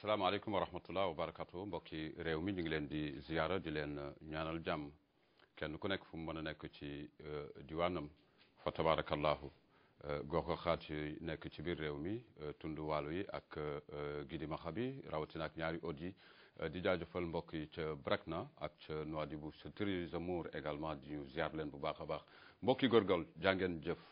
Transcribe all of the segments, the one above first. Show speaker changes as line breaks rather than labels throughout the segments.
salaamaaleykum wa rahmatullah wa barakatu mbokki réew mi ñu ngi leen di ziyaara di leen ñaanal jàmm kenn ku nekk fu mu mën a nekk ci diwaanam fa tabarakallahu gox goxaat yi nekk ci biir réew mi tund waalo yi ak gidi maxa bi rawatina ak ñaari od yi di jaajëfal mbokk yi ca Brakna ak ca Nouadhibou sa Theresa Moore également di ñu ziar leen bu baax a baax mbokki góorgóorlu jàngeen jëf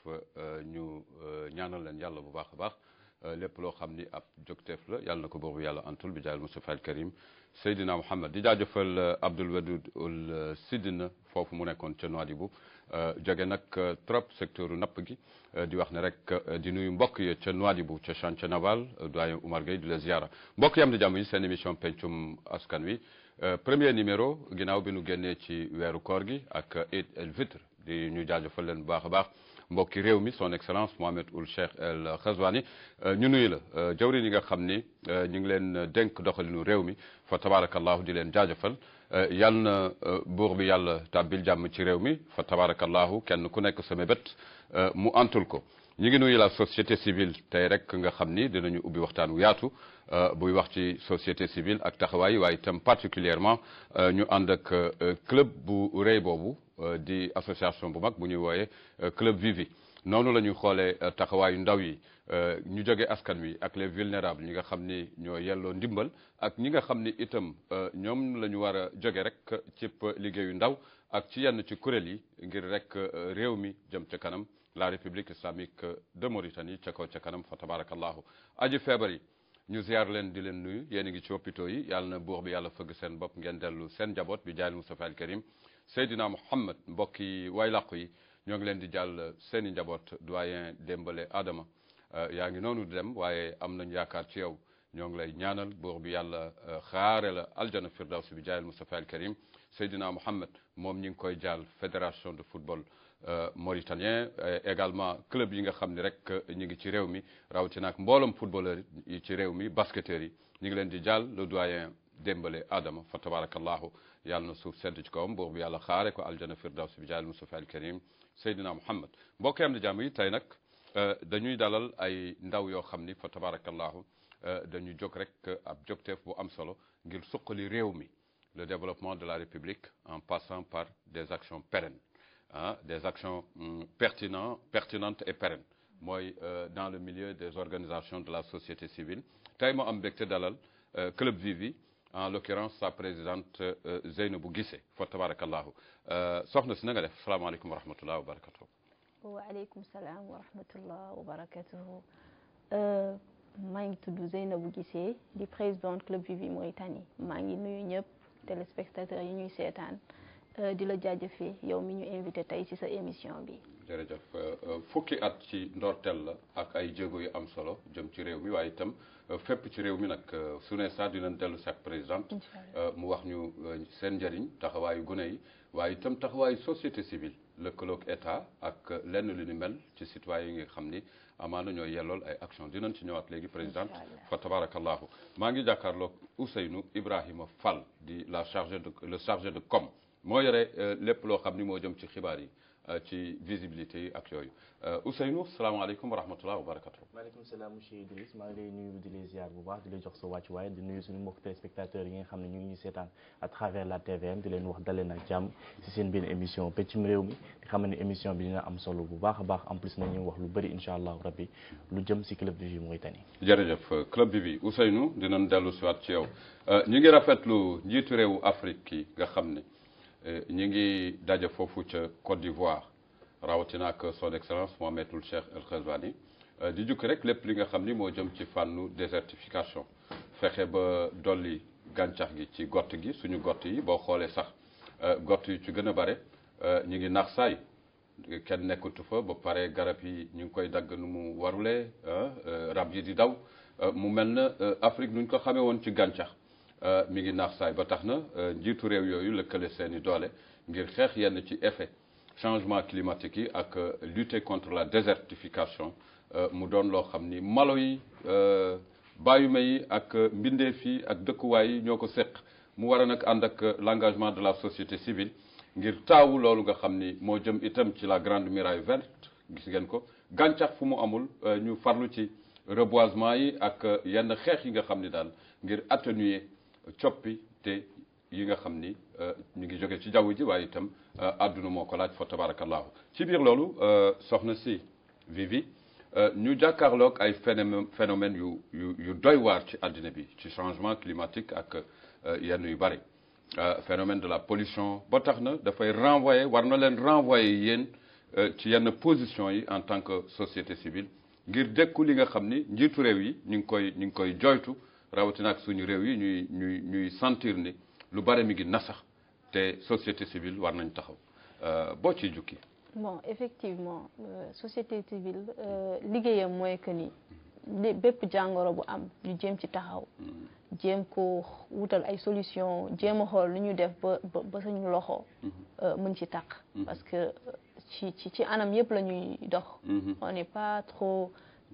ñu ñaanal leen yàlla bu baax a baax lépp loo xam ni ab jogteef la yàlla na ko boobu yàlla antul bi jaayal Mustafa al Karim Seydina Mouhamed di jaajëfal Abdoul Wadoud ul Sidina foofu mu nekkoon ca Nouadhibou jóge nag trop secteur napp gi di wax ne rek di nuyu mbokk yi ca Nouadhibou ca chantier naval doyen Oumar Gueye di la ziara mbokk yi am di jàmm yi seen émission pencum askan wi premier numéro ginnaaw bi nu génnee ci weeru koor gi ak Eid el Fitr di ñu jaajëfal leen bu baax a baax mbokki réew mi son excellence Mohamed Ould Cheikh El Ghazouani ñu nuyu la jawrin yi nga xam ni ñu ngi leen dénk doxalinu réew mi fa tabarakallahu di leen jaajëfal yal na buur bi yàlla tàbbil jàmm ci réew mi fa tabarakallahu kenn ku nekk sa mébét mu antul ko ñu ngi nuyu la société civile tey rek nga xam ni dinañu ubbi waxtaan wu yaatu buy wax ci société civile ak taxawaay waaye itam particulièrement ñu ànd ak club bu rëy boobu di association bu mag bu ñuy wooyee club Vivi noonu la ñuy xoolee taxawaayu ndaw yi ñu jóge askan wi ak les vulnérables ñi nga xam ni ñoo yelloo ndimbal ak ñi nga xam ni itam ñoom la ñu war a jóge rek cib liggéeyu ndaw ak ci yenn ci kuréel yi ngir rek réew mi jëm ca kanam la république islamique de Mauritanie ca kaw ca kanam fa tabarakallahu aji feebar yi ñu ziar leen di leen nuyu yéen a ngi ci hôpitaux yi yàlla na buur bi yàlla fëgg seen bopp ngeen dellu seen njaboot bi jaayil Mustafa al Karim Seydina Mouhamed mbokk yi way làqu yi ñoo ngi leen di jàll seen i njaboot doyen Dembale Adama yaa ngi noonu di dem waaye am nañ yaakaar ci yow ñoo ngi lay ñaanal buur bi yàlla xaare la aljana firdaws bi jaayil Mustafa al Karim Seydina Mouhamed moom ñi ngi koy jàll fédération de football mauritanien également club yi nga xam ne rek ñu ngi ci réew mi rawatina ak mbooloom footballeur yi ci réew mi basketteurs yi ñu ngi leen di jàll le doyen Dembale Adama fa tabarakallahu yàlla na suuf sedd ci kawam buur bi yàlla xaare ko aljana firdaws bi jaayil Mustafa al Karim Seydina Mouhamed mbokk am di jàmm yi tey nag dañuy dalal ay ndaw yoo xam ni fa tabarakallahu dañu jóg rek ab jógteef bu am solo ngir suqali réew mi le développement de la République en passant par des actions pérennes ah des actions pertinentes pertinentes et pérennes mooy dans le milieu des organisations de la société civile tey moo am mbégte dalal club Vivi en l'occurrence sa présidente Zeynabou Guissé fa tabarakallahu soxna si na nga def salaamaaleykum wa rahmatullah wa barakatuhu
waaleykum salaam wa rahmatullah wa barakatuhu maa ngi tudd Zeynabou Guissé di présidente club Vivi Mauritanie maa ngi nuyu ñëpp téléspectateurs yi ñuy seetaan di la jaajëfee yow mi ñu invité tey ci sa émission bi.
jërëjëf fukki at ci ndorteel la ak ay jéego yu am solo jëm ci réew mi waaye itam fépp ci réew mi nag su ne sax dinañ dellu si ak présidente mu wax ñu seen njëriñ taxawaayu gune yi waaye itam taxawaayu société civile lëkkaloog état ak lenn lu ni mel ci citoyen yi nga xam ni amaana ñooy yellool ay action dinañ ci ñëwaat léegi présidente fa tabarakallahu maa ngi jàkkaarloog Ousseynou Ibrahima Fall di la chargé de le chargé de com moo yore lépp loo xam ni moo jëm ci xibaar yi ci visibilité yi ak yooyu Ousseynou salaamaaleykum wa rahmatulah wa barakatu.
maaleykum salaam monsieur Idriss maa ngi lay nuyu di la ziar bu baax di la jox sa wàccuwaay di nuyu suñu mbokk téléspectateurs yi nga xam ne ñu ngi ñu seetaan à travers la TVM di leen wax daleen ak jàmm si seen biir émission peccum réew mi di xam ne émission bi dina am solo bu baax a baax en plus nañu wax lu bëri incha allahu rabbi lu jëm si club Vivi Mauritanie.
jërëjëf club Vivi Ousseynou dinañ dellu si waat ci yow ñu ngi rafetlu njiitu réewu Afrique yi nga xam ne. ñi ngi daje foofu ca Côte d'Ivoire rawatina ak son excellence Mohamed Ould Cheikh El Ghazouani di jukki rek lépp li nga xam ni moo jëm ci fànnu désertification fexe ba dolli gàncax gi ci gott gi suñu gott yi boo xoolee sax gott yi ci gën a bare ñu ngi nax saay kenn nekkatu fa ba pare garab yi ñu ngi koy dagg nu mu warulee rab yi di daw mu mel na Afrique nuñ ko xamee woon ci gàncax mi ngi naax saay ba tax na njiitu réew yooyu lëkkale seeni doole ngir xeex yenn ci effet changement climatique yi ak lutter contre la désertification mu doon loo xam ni malo yi bàyyuma yi ak mbindeef yi ak dëkkuwaay yi ñoo ko séq mu war a nag ànd ak l'engagement de la société civile ngir taawu loolu nga xam ni moo jëm itam ci la grande muraille verte gis ngeen ko gàncax fu mu amul ñu farlu ci reboisement yi ak yenn xeex yi nga xam ni daal ngir atténuer coppi te yi nga xam ni ñu ngi jóge ci jaww ji waaye itam àdduna moo ko laaj fa tabarakallahu ci biir loolu soxna si Vivi ñu jàkkaarloog ay phénomène phénomène yu yu yu doy waar ci àddina bi ci changement climatique ak yenn yu bari phénomène de la pollution ba tax na dafay renvoyer war na leen renvoyer yéen ci yenn position yi en tant que société civile ngir dékku li nga xam ni njiitu réew yi ñu ngi koy ñu ngi koy joytu rawatina ak suñu réew yi ñuy ñuy ñuy sentir ni lu bare mi ngi nasax te société civile war nañ taxaw boo ciy jukki
bon effectivement euh, société civile liggéeyam mooy que ni bépp jàngoro bu am ñu jéem ci taxaw jéem ko wutal ay solution jéem a xool nu ñu def ba ba suñu loxo mën ci taq parce que ci ci ci anam yëpp la ñuy dox on n'est pas trop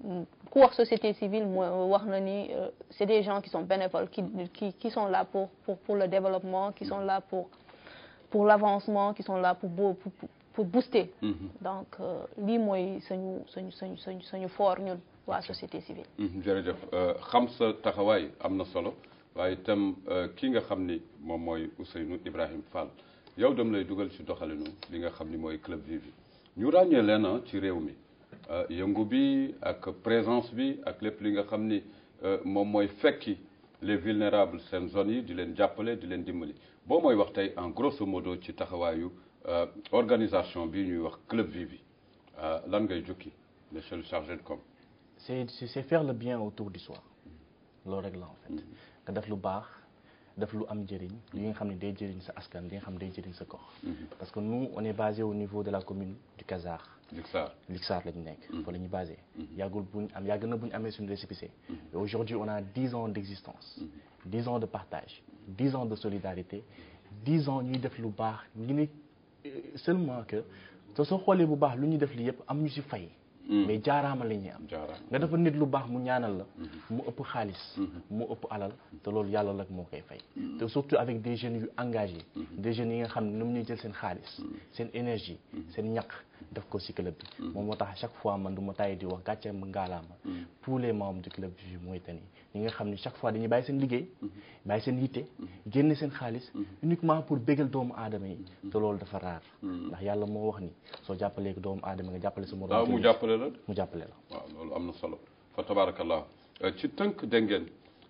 ku wax société civile mooy wax na ni c'est des gens qui sont bénévoles qui qui qui sont là pour pour pour le développement qui sont là pour pour l'avancement qui sont là pour pour pour booster donc lii mooy suñu suñu suñu suñu suñu fort ñun waa société civile
jërëjëf xam sa taxawaay am na solo waaye itam kii nga xam ni moom mooy Ousseynou Ibrahim Fall yow dem lay dugal ci doxalinu li nga xam ni mooy club Vivi ñu ràññee leen ci réew mi yëngu bi ak présence bi ak lépp li nga xam ni moom mooy fekki les vulnérables seen zones yi di leen jàppale di leen dimbali boo mooy wax tey en grosso modo ci taxawaayu organisation bi ñuy wax club Vivi lan ngay jukki monsieur le chargé de com
c'est c'est faire le bien autour du soi loolu rek la en fait nga def lu baax def lu am njëriñ li nga xam ne day jëriñ sa askan li nga xam ne day jëriñ sa gox parce que nous on est basé au niveau de la commune du Kazar
Lixar
Lixar la ñu nekk fa la ñu basé yàggul buñ am yàgg na bu ñu amee suñu récépissé et aujourd'hui on a dix ans d'existence dix ans de partage dix ans de solidarité dix ans ñuy def lu baax ñu ne seulement que te soo xoolee bu baax lu ñuy def li yëpp am ñu ci fay mais jaaraama la ñuy am nga dafa nit lu baax mu ñaanal la mu ëpp xaalis mu ëpp alal te loolu yàlla la moo koy fay te surtout avec des jeunes yu engagés des jeunes yi nga xam ne ñoom ñuy jël seen xaalis seen énergie seen ñaq def ko ci club bi moom moo tax chaque fois man du ma tàyyi di wax gàcce ngaalaama tous les membres du club Vivi Mauritanie ñi nga xam ne chaque fois dañuy bàyyi seen liggéey bàyyi seen yitte génne seen xaalis uniquement pour bégal doomu aadama yi te loolu dafa raar ndax yàlla moo wax ni soo jàppalee ko doomu aadama nga jàppale sa moroom
mu jàppale la
mu jàppale la
waaw loolu am na solo fa tabarakallah ci tënk dégg ngeen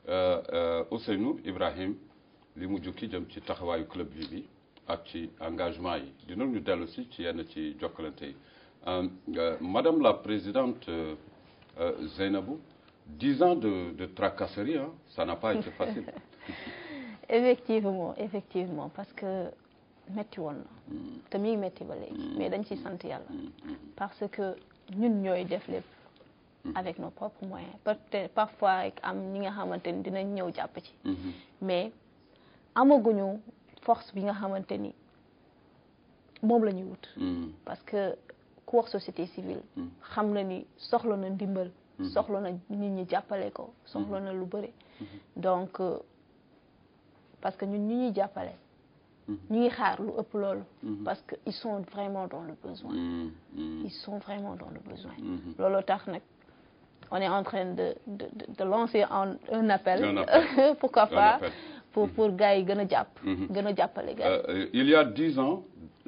Ousseynou Ibrahim li mu jukki jëm ci taxawaayu club Vivi ak ci engagement yi dinañu dellu si ci yenn ci jokkalante yi madame la présidente Zeynabou dix ans de de tracasserie hein ça n'a pas été facile
effectivement effectivement parce que metti woon na te mi ngi metti ba léegi mais dañ ciy sant yàlla parce que ñun ñooy def lépp avec nos propres moyens peut-être parfois rek am ñi nga xamante ni dinañ ñëw jàpp ci mais amaguñu force bi nga xamante ni moom la ñuy wut parce que ku wax société civile xam na ni soxla na ndimbal soxla na nit ñi jàppale ko soxla na lu bëri donc parce que ñun ñu ñuy jàppale ñu ngi xaar lu ëpp loolu parce que ils sont vraiment dans le besoin ils sont vraiment dans le besoin loolu tax nag on est en train de de de lancer un un appel pourquoi pas pour pour gars yi gën a jàpp gën a jàppale gars
yi il y a dix ans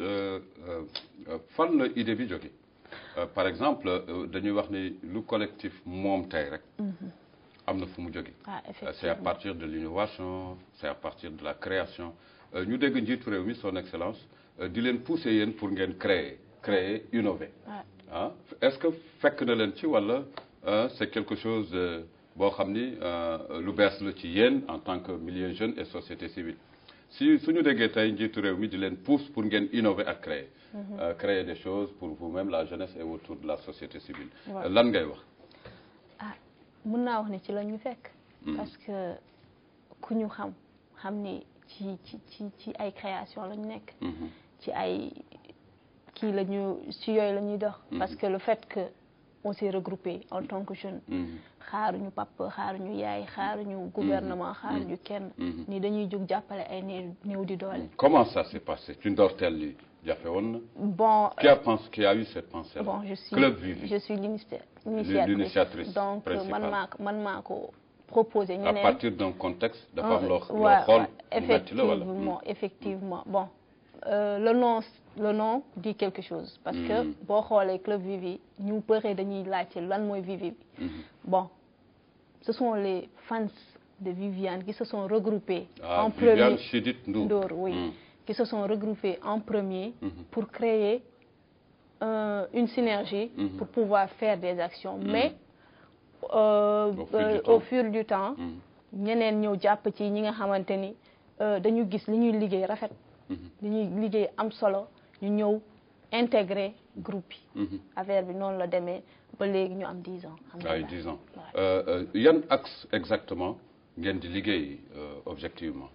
fan la idée bi jóge par exemple dañuy wax ni lu collectif moom tey rek am na fu mu jóge c'est à partir de l'innovation c'est à partir de la création ñu dégg njiitu réew mi son excellence di leen pousser yéen pour ngeen créer créer innover ah est-ce que fekk na leen ci walla c'est quelque chose boo xam ni lu bees la ci yéen en tant que milieu jeune et société civile si suñu déggee tey njiitu réew mi di leen pousse pour ngeen innover ak créer créer des choses pour vous-même la jeunesse et autour de la société civile lan ngay wax
ah mën naa wax ni ci la ñu fekk parce que ku ñu xam xam ni ci ci ci ci ay création la ñu nekk ci ay kii la ñu ci yooyu la ñuy dox parce que le fait que on s'est regroupé en tant que jeune xaaruñu papa xaaruñu yaay xaaruñu gouvernement xaaruñu kenn ni dañuy jóg jàppale ay néew néew di doole
comment ça s'est passé ci ndorteel li jafe woon na.
bon
qui a pensé qui a eu cette pensée là.
bon je suis
Club Vivi.
je suis l'initia-
L'initiatrice
donc euh, man
principale.
maa ko man maa ko proposé
à
ñeneen
partir d'un contexte dafa am loo loo
Ouais,
xool
ouais,
mu metti la wala.
effectivement effectivement bon euh, le nom le nom dit quelque chose parce que
Mm.
boo xoolee club Vivi ñu bëree dañuy laajte lan mooy Vivi bi
Mhm.
bon ce sont les fans de Viviane qui se sont regroupés
ah
en
Viviane
premier
Chidid Ndour.
Ndour, oui
Mm.
qui se sont regroupés en premier
Mhm.
pour créer euh, une synergie
Mhm.
pour pouvoir faire des actions mais euh,
Au fil du
euh,
temps.
au fil du temps
Mhm.
ñeneen ñëw jàpp ci ñi nga xamante ni euh, dañu gis li ñuy liggéey rafet
Mhm.
li ñuy liggéey am solo ñu ñëw intégrer groupe yi
Mhm.
affaire bi noonu la demee ba léegi ñu am 10 ans
ay
alhamdulilah.
dix ans
Ouais.
Euh, euh, yan axe exactement ngeen di liggéey euh, objectivement.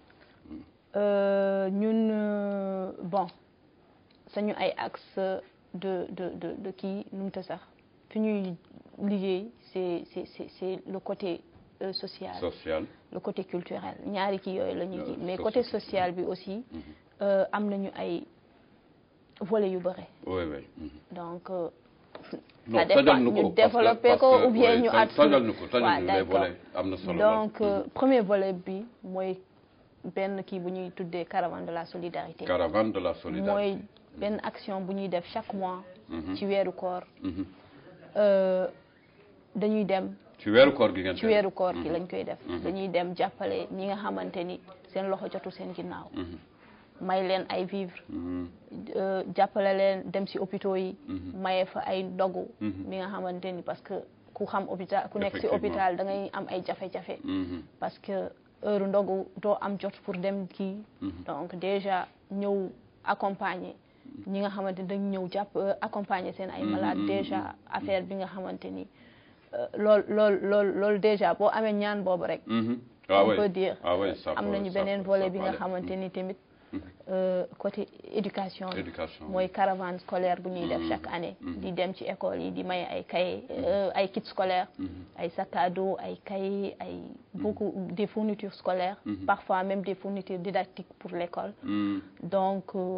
Euh, ñun euh, bon sañu ay axe de de de de kii nu mu ta sax fi ñuy liggéey c'est c'est c'est c'est le côté euh, social
social.
le côté culturel ñaari kii yooyu la ñuy
Euh,
kii mais
social.
côté social bi aussi
Mhm.
euh, am nañu ay volets yu bëre
oui oui. Mhm.
donc euh,
non
ça dépend
tojal nu
ñu
ko parce que-
développer
parce
ko
que,
ou bien
oui,
ñu
toj-
at
tojal nu ko tojal
waaw
nu les
d'accord.
volets am na solo lool.
donc euh, premier volet bi mooy benn kii bu ñuy tuddee caravane de la solidarité
caravane de la solidarité.
mooy benn action bu ñuy def chaque mois
Mhm.
ci weeru koor
Mhm.
euh, dañuy dem
ci weeru koor gi ngeen
ci
koy
weeru
def.
koor gi
Mhm.
lañ koy def
Mhm.
dañuy dem jàppale ñi nga xamante ni seen loxo jotu seen ginnaaw
Mhm.
may leen ay vivre
Mhm.
euh, jàppale leen dem si hôpitaux yi
Mhm.
maye fa ay ndogu
Mhm.
mi nga xamante ni parce que ku xam hôpital ku nekk si
Effectivement.
hôpital da ngay am ay jafe-jafe
Mhm.
parce que heure ndogu doo am jot pour dem kii
Mhm.
donc déjà ñëw accompagner ñi nga xamante ni dañ ñëw jàpp euh, accompagner seen ay
Mhm,
malade
mhm,
déjà affaire bi nga xamante ni euh, lool lool lool loolu déjà boo amee ñaan boobu rek
Mhm. ah
on
oui
peut dire
ah oui ça
am
peut-
nañu
ça
beneen
peut-
volet
ça
bi
peut
nga
aller.
xamante ni tamit
Mhm.
euh, côté éducation la.
éducation
mooy caravane scolaire bu ñuy def
Mhm.
chaque année
Mhm.
di dem ci école yi di maye ay cahiers euh, ay kits scolaires
Mhm.
ay sac à dos ay cahiers ay beaucoup des fournitures scolaires
Mhm.
parfois même des fournitures didactiques pour l'école
Mhm.
donc euh,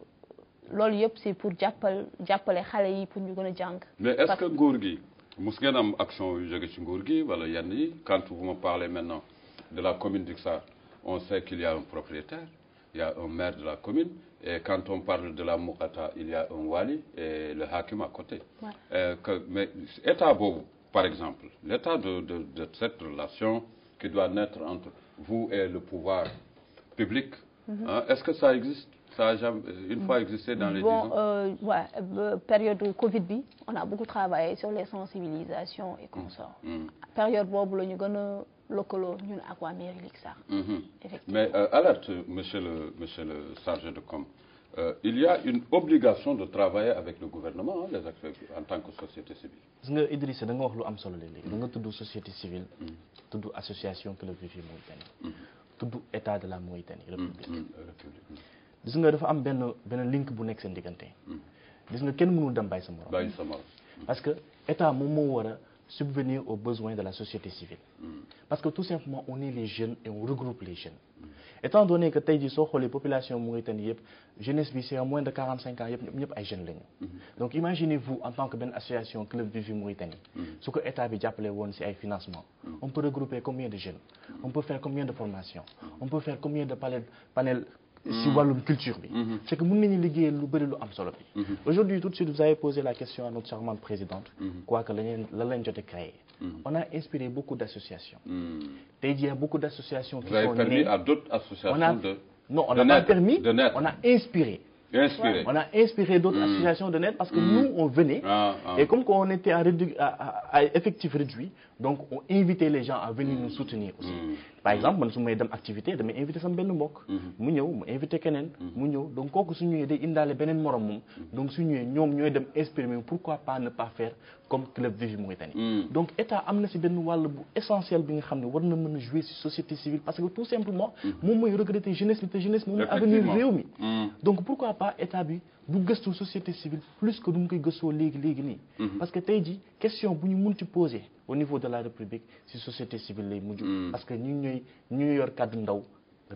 loolu yëpp c'est pour jàppal jàppale xale yi pour ñu gën a jàng
mais est-ce
Parce-
que nguur gi mus ngeen am action yu jóge ci nguur gi wala yenn yi quand vous me parlez maintenant de la commune d'Ixar on sait qu'il y a un propriétaire il y a un maire de la commune et quand on parle de la Moukata il y a un wali et le hakim à côté
Ouais.
Euh, que mais état boobu par exemple l'état de de de cette relation qui doit naître entre vous et le pouvoir public hein, est-ce que ça existe ça a jamais une fois existé dans les dix
bon
ans
euh, ouais, euh, période Covid bi on a beaucoup travaillé sur les sensibilisations et consorts
Mhm.
période boobu la ñu gën a lëkkaloo ñun ak waa mairie Lixar
Mhm.
effectivement
Mais euh, alerte, monsieur le, monsieur le chargé de com, euh, il y a une obligation de travailler avec le gouvernement, hein, les acteurs, en tant que société civile.
gis nga Idrissa da nga wax lu am solo léegi da nga tudd société civile tudd association Club Vivi Mauritanie tudd état de la Mauritanie république
Mhm, République.
gis nga dafa am benn benn link bu nekk seen diggante gis nga kenn mënul dem bàyyi sa morom
Bàyyi sa morom.
parce que état moom moo war a subvenir aux besoins de la société civile parce que tout simplement on est les jeunes et on regroupe les jeunes étant donné que tey jii soo xoolee population Mauritanie yëpp jeunesse bi c'est à moins de 45 ans yëpp ñëpp ñëpp ay jeunes lañu donc imaginez-vous en tant que benn association Club Vivi Mauritanie su ko état bi jàppale woon ci ay financement on peut regrouper combien de jeunes on peut faire combien de formations on peut faire combien de panel panel ci wàllum culture bi c'est que mën nañu liggéey lu bëri lu am solo bi aujourd'hui tout de suite vous avez posé la question à notre charmante présidente quoi que la leen la leen jote créé on a inspiré beaucoup d'associations
Mhm.
tey jii il y a beaucoup d'associations qui
Vous avez
sont
permis
nées
à d'autres
on a
associations de,
non on
de
n'a pas
naître,
permis
de naître.
on a inspiré
inspirer.
on a inspiré d'autres associations de naître parce que nous on venait
Ah, ah.
et comme qu'on était à, rédu- à, à- à effectif réduit donc on invitait les gens à venir nous soutenir aussi par exemple man su may dem activité damay invité sama benn mbokk mu ñëw mu invité keneen mu ñëw donc kooku su ñëwee day indaale beneen morom moom donc su ñëwee ñoom ñooy dem exprimer pourquoi pas ne pas faire comme Club Vivi Mauritanie donc état am na si benn wàll bu essentiel bi nga xam ne war na mën a jouer si société civile parce que tout simplement moom mooy regretter jeunesse bi te jeunesse moom mooy avenir
Effectivement.
réew mi donc pourquoi pas état bi bu gëstu société civile plus que du mu koy gëstoo léegi léegi nii parce que tey ji question bu ñu mun ci poser au niveau de la république si société civile lay mujj parce que ñu ñooy ñu ñooy yor kàddu ndaw réew mi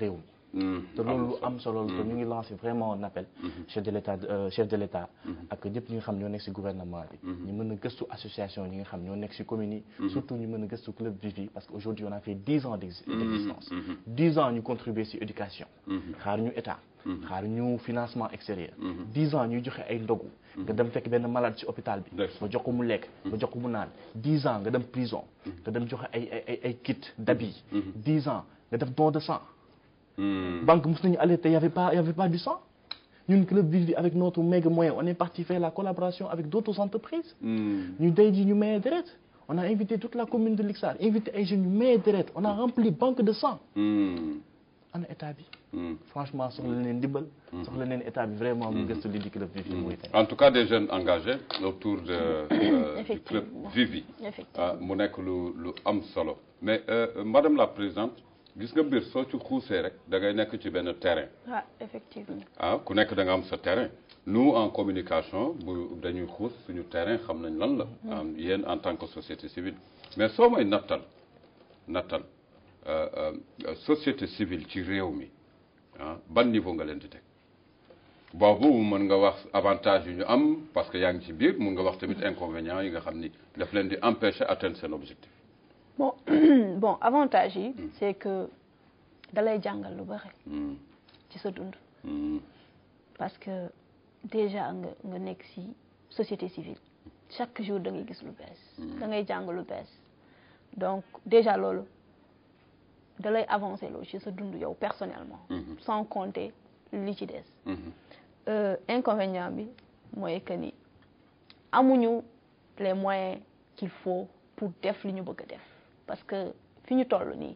te loolu lu am solo la te ñu ngi lancé vraiment un appel chef de l'état euh, chef de l'état ak ñëpp ñi nga xam ñoo nekk ci gouvernement bi ñu mën a gëstu association ñi nga xam ñoo nekk ci communes yi surtout ñu mën a gëstu club Vivi parce que aujourd'hui on a fait dix ans d'ex- d'existence dix ans ñu contribuer ci éducation xaar ñu état xaar ñu financement extérieur dix ans ñuy joxe ay ndogu nga dem fekk benn malade ci hôpital bi
Ndeysaan.
nga jox ko mu lekk nga jox ko mu naan dix ans nga dem prison nga dem joxe ay ay ay ay kit d'habits dix ans nga def don de sang banque mos nañu alerté y avait pas y avait pas du sang ñun club Vivi avec notre méga moyen on est parti faire la collaboration avec d'autres entreprises ñu day ji ñu maye deret on a invité toute la commune de Lixar invité ay jeunes ñu maye deret on a rempli banque de sang ana état bi franchement soxla leen ndimbal soxla leen état bi vraiment mu gëstu li di club Vivi mooy tey
en tout cas des jeunes engagés autour de euh, du club
Effectivement.
Vivi
effectivement
ah mu nekk lu lu am solo mais euh, madame la présidente gis nga mbir soo ci xuusee rek da ngay nekk ci benn terrain
ah effectivement
ah ku nekk da nga am sa terrain nous en communication bu dañuy xuus suñu terrain xam nañ lan la am yéen en tant que société civile mais soo may nattal nattal euh, euh, société civile ci réew mi ah ban niveau nga leen di teg boobu mën nga wax avantage yu ñu am parce que yaa ngi ci biir mën nga wax tamit inconvénients yi nga xam ni daf leen di empêcher atteindre seen objectif
bon bon avantage yi c'est que dalay jàngal lu bari
Hmm,
ci sa dund
hmm,
parce que déjà nga nga nekk ci société civile chaque jour da ngay gis lu bees da ngay jàng lu bees donc déjà loolu da lay avancer loolu ci sa dund yow personnellement
Mhm.
sans compter li ci des
mhm,
Euh, inconvénient bi mooy que ni amuñu les moyens qu'il faut pour def li ñu bëgg a def parce que fi ñu toll nii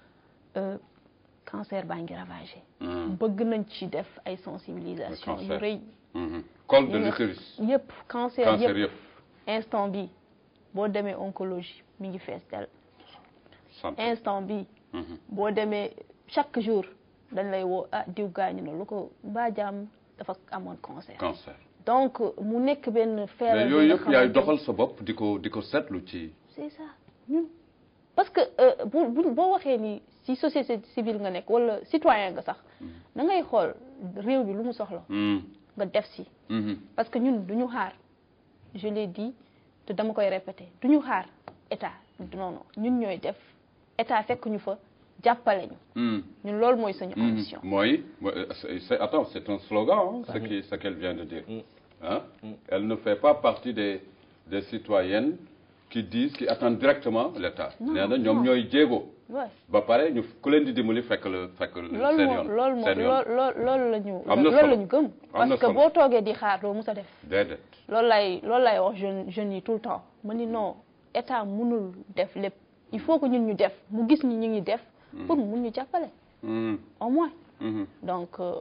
euh, cancer baa ngi ravagé
hmm,
bëgg nañ ci def ay sensibilisation yu
cancer.
rëy
mhm. col de
yi nga-
l'utérus
yëpp cancer
cancer
yëpp
yëpp
instant bi boo demee oncologie mi ngi fees del
santé
instant bi
Mhm.
boo demee chaque jour dañ lay woo ah diw gaañu na lu ko mbaa jaam dafa amoon cancer
cancer
donc mu nekk benn feebar
mais
bi
yooyu
nga
yëpp yaay
xamante
doxal sa bopp di ko di ko seetlu ci
c'est ça ñun parce que euh, bu bu boo waxee ni ci société civile nga nekk wala citoyen nga sax da ngay xool réew bi lu mu soxla
Hmm,
nga def ci
mhm,
parce que ñun duñu xaar je l'ai dit te dama koy répéter duñu xaar état non non ñun ñooy def état fekk ñu fa jàppale ñu
hmm,
ñun loolu mooy suñu
mhm.
ambition
mooy mooy, euh, c'est- c'est attends c'est un slogan hein, ce qui ce qu'elle vient de dire hein elle ne fait pas partie des des citoyennes qui disent qui attendent directement l'État
Non,
nee na ñoom
non.
ñooy jéego
ouais
ba pare ñu ku leen di dimbali fekk la fekk
loolu
seen
moo
yoon
loolu moo
seen yoon
lool lool loolu la ñu
Am na
loolu
solo.
la ñu gëm
Am
parce
na
que
solo.
boo toogee di xaar doo mus a def
déedéet
loolu lay loolu lay wax jeune jeunes yi tout le temps ma ni non état mënul def lépp il faut que ñun ñu def mu gis ni ñu ngi def pour mu mun ñu jàppale
Hmm,
au moins
mhm.
donc euh,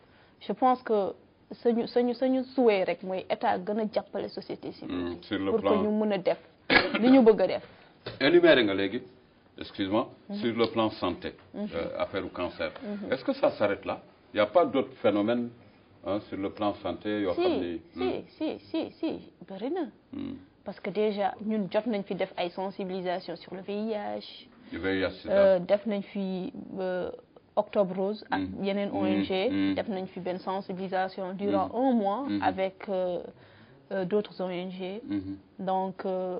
je pense que sañu sañu sañu souhait rek mooy état gën a jàppale société civile
Mm, sur le
pour
plan-
que ñu mën a def li ñu bëgg a def
énuméré nga léegi excuse-moi sur le plan santé euh, affaire au cancer est-ce que ça s'arrête là il y a pas d'autres phénomènes hein, sur le plan santé yoo xam ni
si si si si si bëri na
Hmm.
parce que déjà ñun jot nañ fi def ay sensibilisation sur le VIH
le VIH sida
euh, def nañ fi euh, Octobre Rose ak
Mm.
yeneen
Mm,
ONG
mm.
def nañ fi benn sensibilisation durant un mois
Mhm.
avec euh, euh, d'autres ONG
Mhm,
donc euh,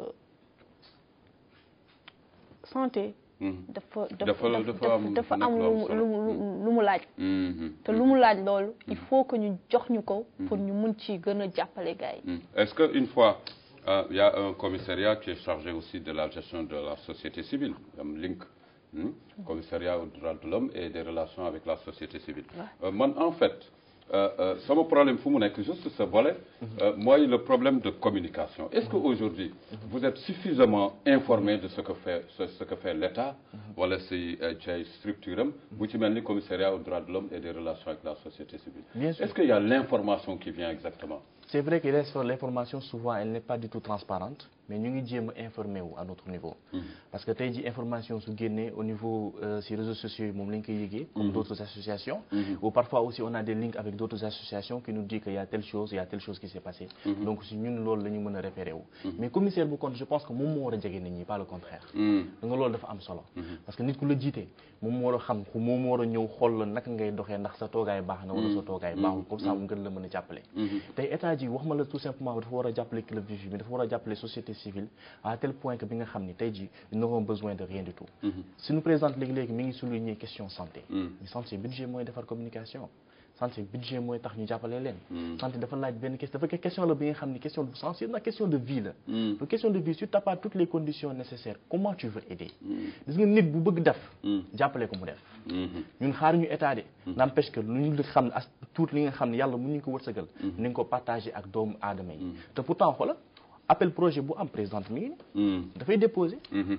santé
mhm,
dafa
Dafa-
dafa
dafa am-
dafa
dafa
am
nekk lu am
lu mu
solo.
lu mu lu mu laaj
mhm,
te lu mu laaj loolu il faut que ñu jox ñu ko pour ñu mun ci gën a jàppale gars yi
mhm. est-ce que une fois euh, il y a un commissariat qui est chargé aussi de la gestion de la société civile am link hmm, commissariat aux droits de l'homme et des relations avec la société civile Euh, man en fait euh, euh, sama problème fu mu nekk juste ce volet euh, mooy le problème de communication est-ce que aujourd'hui vous êtes suffisamment informé de ce que fait ce, ce que fait l'État wala si euh, ci ay structure am bu ci mel ni commissariat aux droits de l'homme et des relations avec la société civile
Bien sûr.
est-ce qu'il y a l'information qui vient exactement
C'est vrai que les- l'information, souvent, elle n'est pas du tout transparente. mais ñu ngi jéem a informer wu à notre niveau parce que tey ji information su génnee au niveau euh, si réseaux sociaux yi moom la ñu koy yëgee comme d'autres associations ou parfois aussi on a des liens avec d'autres associations qui nous disent que y a telle chose y a telle chose qui s'est passée donc si ñun loolu la ñu mën a repérer wu mais commissaire bu compte je pense que moom moo war a jege nit ñi pas le contraire da nga loolu dafa am solo parce que nit ku la jiite moom moo war a xam ku moom moo war a ñëw xool la naka ngay doxee ndax sa toogaay baax na wala sa toogaay baaxul comme ça mu gën la mën a jàppale tey état ji wax ma la tout simplement dafa war a jàppale club vivi mais dafa war a jàppale société civile à tel point que bi nga xam ni tey ji ils n'auront besoin de rien du tout suñu présidente léegi-léegi mi ngi souligner question santé mais santé budget mooy defar communication santé budget mooy tax ñu jàppale leen santé dafa laaj benn question dafa question la bi nga xam ni question bu sensible na question de vie la donc question de vie si tu n'as pas toutes les conditions nécessaires comment tu veux aider gis nga nit bu bëgg def jàppale ko mu def ñun xaar ñu état de n'empêche que lu ñu xam ne as tuut li nga xam ne yàlla mun ñu ko wërsëgal nañ ko partager ak doomu aadama yi te pourtant xoola appel projet bu am présidente mi ngi nii dafay déposer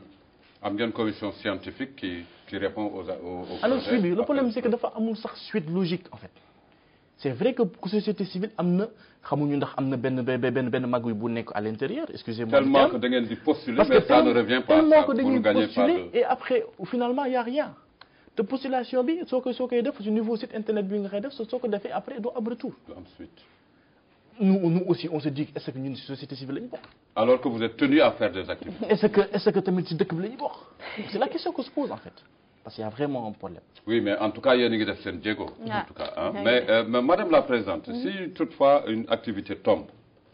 am ngeen commission scientifique qui qui répond aux aux aux
alors
projets.
suivi le problème c'est que dafa amul sax suite logique en fait c'est vrai que ku société civile am na xamuñu ndax am na benn benn benn benn mag bu nekk à l'intérieur excusez-moi du
tellement que
terme.
da ngeen di postuler
parce que
mais ça ne
tellement-
revient pas
tellement
ça
que
vous
dañuy
ne gagnez pas
postuler
de
et après finalement y a rien te postulation bi soo koy soo koy def su niveau site internet bi nga koy def soo soo ko defee après doo am retour
de ensuite.
nous nous aussi on se dit est-ce que ñun ci société civile lañu bokk
alors que vous êtes tenu à faire des activités.
est-ce que est-ce que tamit ci dëkk bi la ñu bokk c'est la question qu'on se pose en fait parce qu'il y a vraiment un problème
Oui, mais en tout cas, il y a une def Diego. En
Ah.
tout cas, hein.
Oui.
mais, euh, mais Madame la Présidente, si toutefois une activité tombe,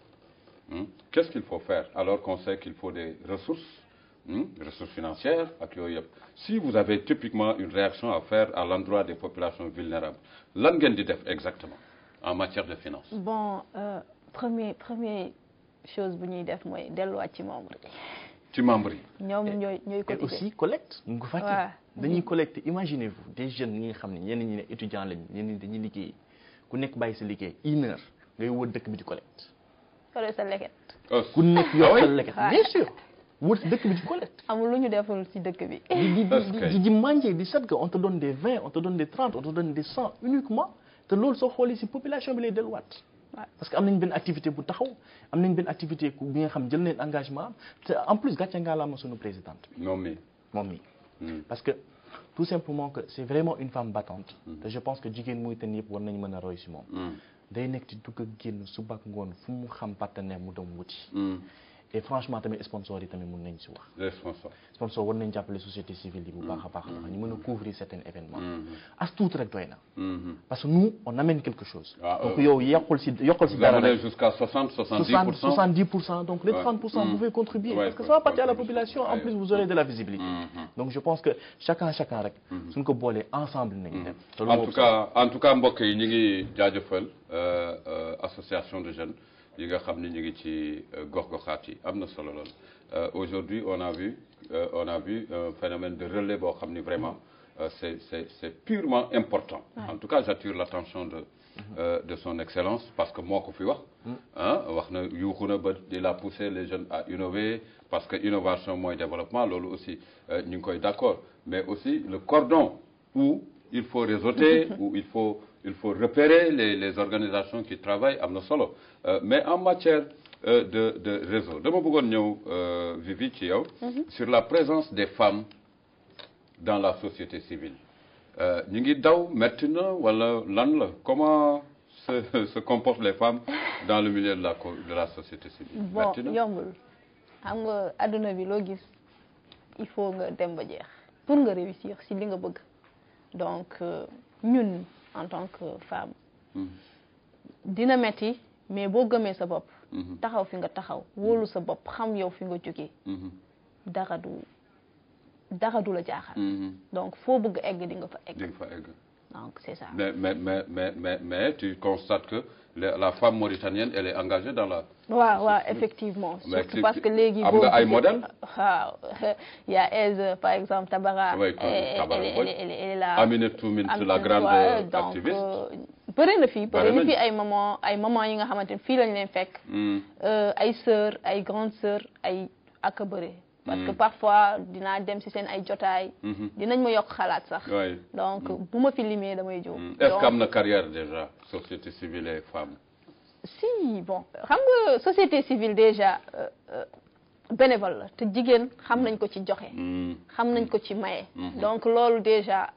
hein, qu'est-ce qu'il faut faire alors qu'on sait qu'il faut des ressources, hein, des ressources financières ak yooyu yëpp. Si vous avez typiquement une réaction à faire à l'endroit des populations vulnérables, lan ngeen di def exactement en matière de finances
bon euh, premier premier chose bu ñuy def mooy delluwaat ci membre yi
ci membres yi.
ñoom ñooy ñooy
et
cotiser
aussi collecte mu ngi ko fàtte
Ouais.
dañuy collecter imaginez-vous des jeunes ñi nga xam ne ñenn ñi ne étudiants lañu ñenn ñi dañuy liggéey ku nekk bàyyi sa liggéey une heure ngay wër dëkk bi di collecte
sore sa leket
Oh,
ku nekk
Ah
yor
oui?
sa leket
Ouais.
bien sûr wër si dëkk bi di collecte
amul lu ñu deful ci dëkk bi
di di
Est-ce
di
que-
di di manger di set que on te donne des vingt on te donne des trente on te donne des cent uniquement te loolu soo xoolee si population bi lay delluwaat
Ouais.
parce que am nañ benn activité bu taxaw am nañ benn activité ku bi nga xam jël nañ engagement am te en plus gàcce ngaa la ma sunu présidente bi
non mais.
moom mi
hmm.
parce que tout simplement que c'est vraiment une femme battante te je pense que jigéen muy ten yëpp war nañ mën a roy si moom
Hmm.
day nekk di dugg ak génn suba ak ngoon fu mu xam partenaire mu dem wuti
Hmm.
et franchement tamit sponsor yi tamit mun nañ si wax
Responsable.
sponsor war nañ jàppale société civile yi bu baax a baax a baax ñu mën a couvrir certains événements
Hmm.
as tuut rek doy na
Hmm.
parce que nous on amène quelque chose
Ah,
donc
euh,
yow yokkul si yokkal si
Vous
dara
amenez
rek
jusqu'à 60,
60
70%.
70% donc les
Ouais.
30% vous
Mm.
pouvez contribuer
Ouais,
parce que
ouais,
ça va partir à la
ouais.
population en
Ouais.
plus vous aurez de la visibilité
Mhm.
donc je pense que chacun chacun rek suñ ko boolee ensemble nañu dem te loolu
en
moo
tout
ëpp
cas en tout cas mbokk yi ñu ngi jaajëfal euh, euh, association de jeunes yi nga xam ni ñu ngi ci euh, gox-goxaat yi am na solo lool Euh, aujourd'hui on a vu euh, on a vu un phénomène de relais boo xam ni vraiment euh, c'est c'est c'est purement important en tout cas j'attire l'attention de euh, de son excellence parce que moo ko fi wax ah wax na yuuxu na ba il a poussé les jeunes à innover parce que innovation mooy développement loolu aussi euh, ñu ngi koy d'accord mais aussi le cordon où il faut réseauter où il faut il faut repérer les les organisations qui travaillent am na solo Euh, mais en matière euh, de de réseau dama bëggoon ñëw euh, Vivi ci yow sur la présence des femmes dans la société civile Euh, ñu ngi daw metti na wala lan la comment se se comportent les femmes dans le milieu de la co- de la société civile
bon
metti na
yombul xam nga adduna bi loo gis il faut nga dem ba jeex pour nga réussir si li nga bëgg donc euh, ñun en tant que femme
Mhm.
dina metti mais boo gëmee sa bopp
Mhm.
taxaw fi nga taxaw wóolu sa bopp xam yow fi nga jógee
Mhm.
dara du dara du la jaaxal
Mhm.
donc foo bëgg egg di nga fa egg
di nga fa egg
donc c'est ça
mais mais mais mais mais mais tu constates que la la femme mauritanienne elle est engagée dans la
waaw waaw effectivement
Mais
surtout
ki-
parce que léegi
am
boo
nga ay
gisee-
modèles
waaw il y a Aise par exemple Tabara
Oui, comme
elle,
Tabara,
elle,
oui.
elle, elle, elle est là
Aminata Minthe, la
Aminata,
grande
ouais, donc,
activiste.
euh, bëri na fii
Bëri
bëri na
nañu.
fii ay maman ay maman yi nga xamante ne fii lañ leen fekk
Hmm.
euh, ay sœur ay grande sœur ay ak a bëri parce que parfois dinaa dem si seen ay jotaay
Mhm.
dinañ ma yokk xalaat sax
Oui.
donc bu ma fi limee damay jóg
Hmm. est-ce
Donc,
que am na carrière déjà société civile et femmes
si bon xam nga société civile déjà euh, euh, bénévole la te jigéen xam nañ ko ci joxe
Mm.
xam nañ ko ci maye donc loolu déjà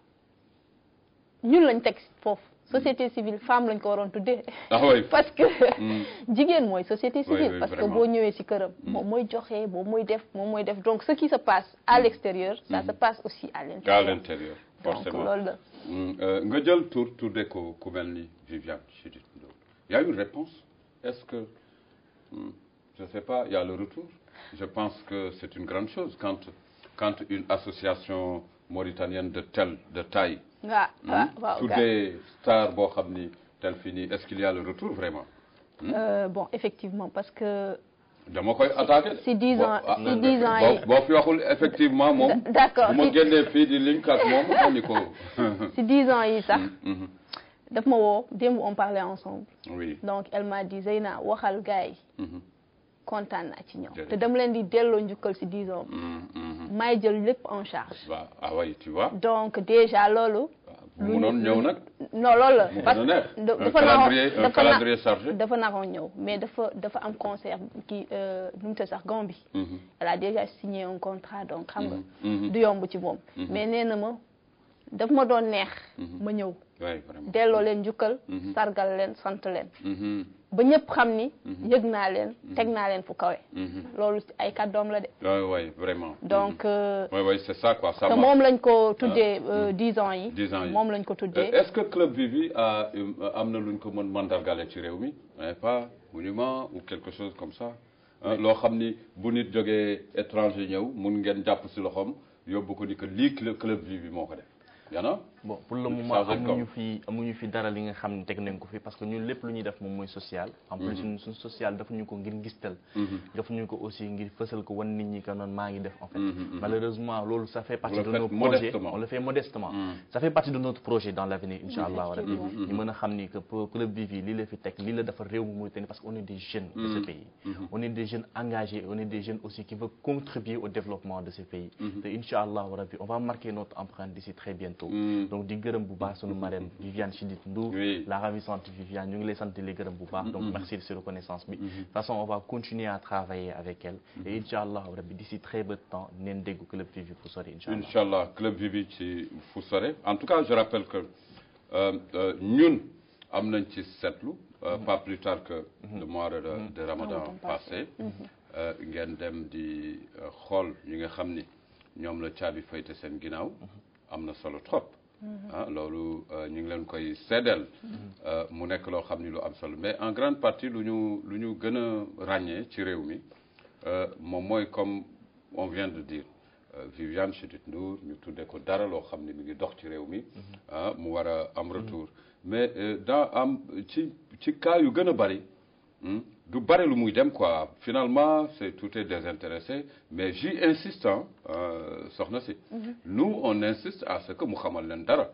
ñun lañ teg foofu société civile femme lañ ko waroon tuddee
ah oui
parce que
Mm.
jigéen mooy société civile
oui,
parce que
vraiment.
boo ñëwee ci këram moom mooy joxe moom mooy def moom mooy def donc ce qui se passe à l'extérieur ça se passe aussi à
à
l'intérieur
l'intérieur
donc
forcément
loolu la
Mm, euh, nga jël tour tuddee ko ku mel ni Viviane Chidid Ndour y a une réponse est-ce que mm, je sais pas il y a le retour je pense que c'est une grande chose quand quand une association mauritanienne de telle de taille
waaw waaw waaw
tuddee star boo xam ni tel fini est-ce qu'il y a le retour vraiment
Euh, bon effectivement parce que
dama koy attaqué.
si 10 ans
Bon, ah,
si 10 ans yi
boo boo fi waxul effectivement moom.
d'accord
bu ma
si-
génnee fii di link ak moom ma ni ko.
si 10 ans yi sax
Mhm.
daf ma woo démb on parlait ensemble
oui.
donc elle m'a dit Zeyna waxal gars yi
Mhm.
kontaan naa ci ñoom
Jërëjëf.
te dama leen di delloo njukkal si 10 ans
Mhm, mhm.
may jël lépp en charge
Bah, ah oui tu vois.
donc déjà loolu
bu mënoon ñëw nag.
non loolu la
mu
parce
gën a neex.
que
un
dafa naroon
calendrier un
dafa na-
calendrier chargé.
dafa naroon ñëw mais dafa dafa am concert kii euh, nu mu tudd sax Gambie
Mhm.
elle a déjà signé un contrat donc xam nga
Mhm.
du yomb ci moom mais nee na ma daf ma doon neex ma ñëw
oui vraiment.
delloo leen njukkal
Mhm.
sargal leen sant leen
Mhm.
ba ñëpp xam ni yëg naa leen teg naa leen fu kawe
Mhm.
loolu ay kàddoom la de
oui oui vraiment.
donc euh,
oui oui c'est ça quoi ça
te
marche.
moom lañ ko tuddee euh, 10 ans yi
10 ans yi.
moom lañ ko
Euh,
tuddee
est-ce que Club Vivi a euh, am na lu ñu ko mën mandargale ci réew mi n'est pas monument ou quelque chose comme ça Hein, loo xam ni bu nit jógee étranger ñëw mun ngeen jàpp si loxoom yóbbu ko ni que lii Club Club Vivi moo ko def yana
bon pour le
Pour
moment
changer
amuñu
comme.
fi amuñu fi dara li nga xam ne teg nañ ko fi parce que ñun lépp lu ñuy def moom mooy social en plus ñun suñ social defuñu ko ngir ngistal defuñu ko aussi ngir fësal ko wan nit ñi que noonu maa ngi def en fait malheureusement loolu ça fait partie
le
de
faites
nos projets
modestement.
on le fait modestement ça fait partie de notre projet dans l'avenir incha allah rabbi ñu mën a xam ni que pour Club Vivi lii la fi teg lii la defar réew mi Mauritanie parce que on est des jeunes de ce pays on est des jeunes engagés on est des jeunes aussi qui veulent contribuer au développement de ce pays te incha allah rabbi on va marquer notre empreinte d'ici très bientôt donc di gërëm bu baax sunu marraine Viviane Chidid Ndour
Oui.
la ravissante Viviane ñu ngi lay sant di la gërëm bu baax donc merci de cette reconnaissance bi de toute façon on va continuer à travailler avec elle et incha allah rabbi d'ici très peu de temps neen dégg Club Vivi fu sori incha allah
Inch'Allah Club Vivi ci fu sore en tout cas je rappelle que euh, euh, ñun am nañ ci seetlu euh, pas plus tard que le mois de, de Ramadan
Ramadan
passé euh, ngeen dem di euh, xool ñi nga xam ni ñoom la caabi fayte seen ginnaaw am na solo trop ah loolu euh, ñu ngi leen koy seddeel euh, mu nekk loo xam ni lu am solo mais en grande partie lu ñu lu ñu gën a ràññee ci réew mi euh, moom mooy comme on vient de dire euh, Viviane Chidid Ndour ñu tuddee ko dara loo xam ne mi ngi dox ci réew mi ah mu war a am retour mais euh, dans am ci ci cas yu gën a bari hmm, du bari lu muy dem quoi finalement c'est tout est désintéressé mais j'y insiste hein, euh, soxna si nous on insiste à ce que mu xamal leen dara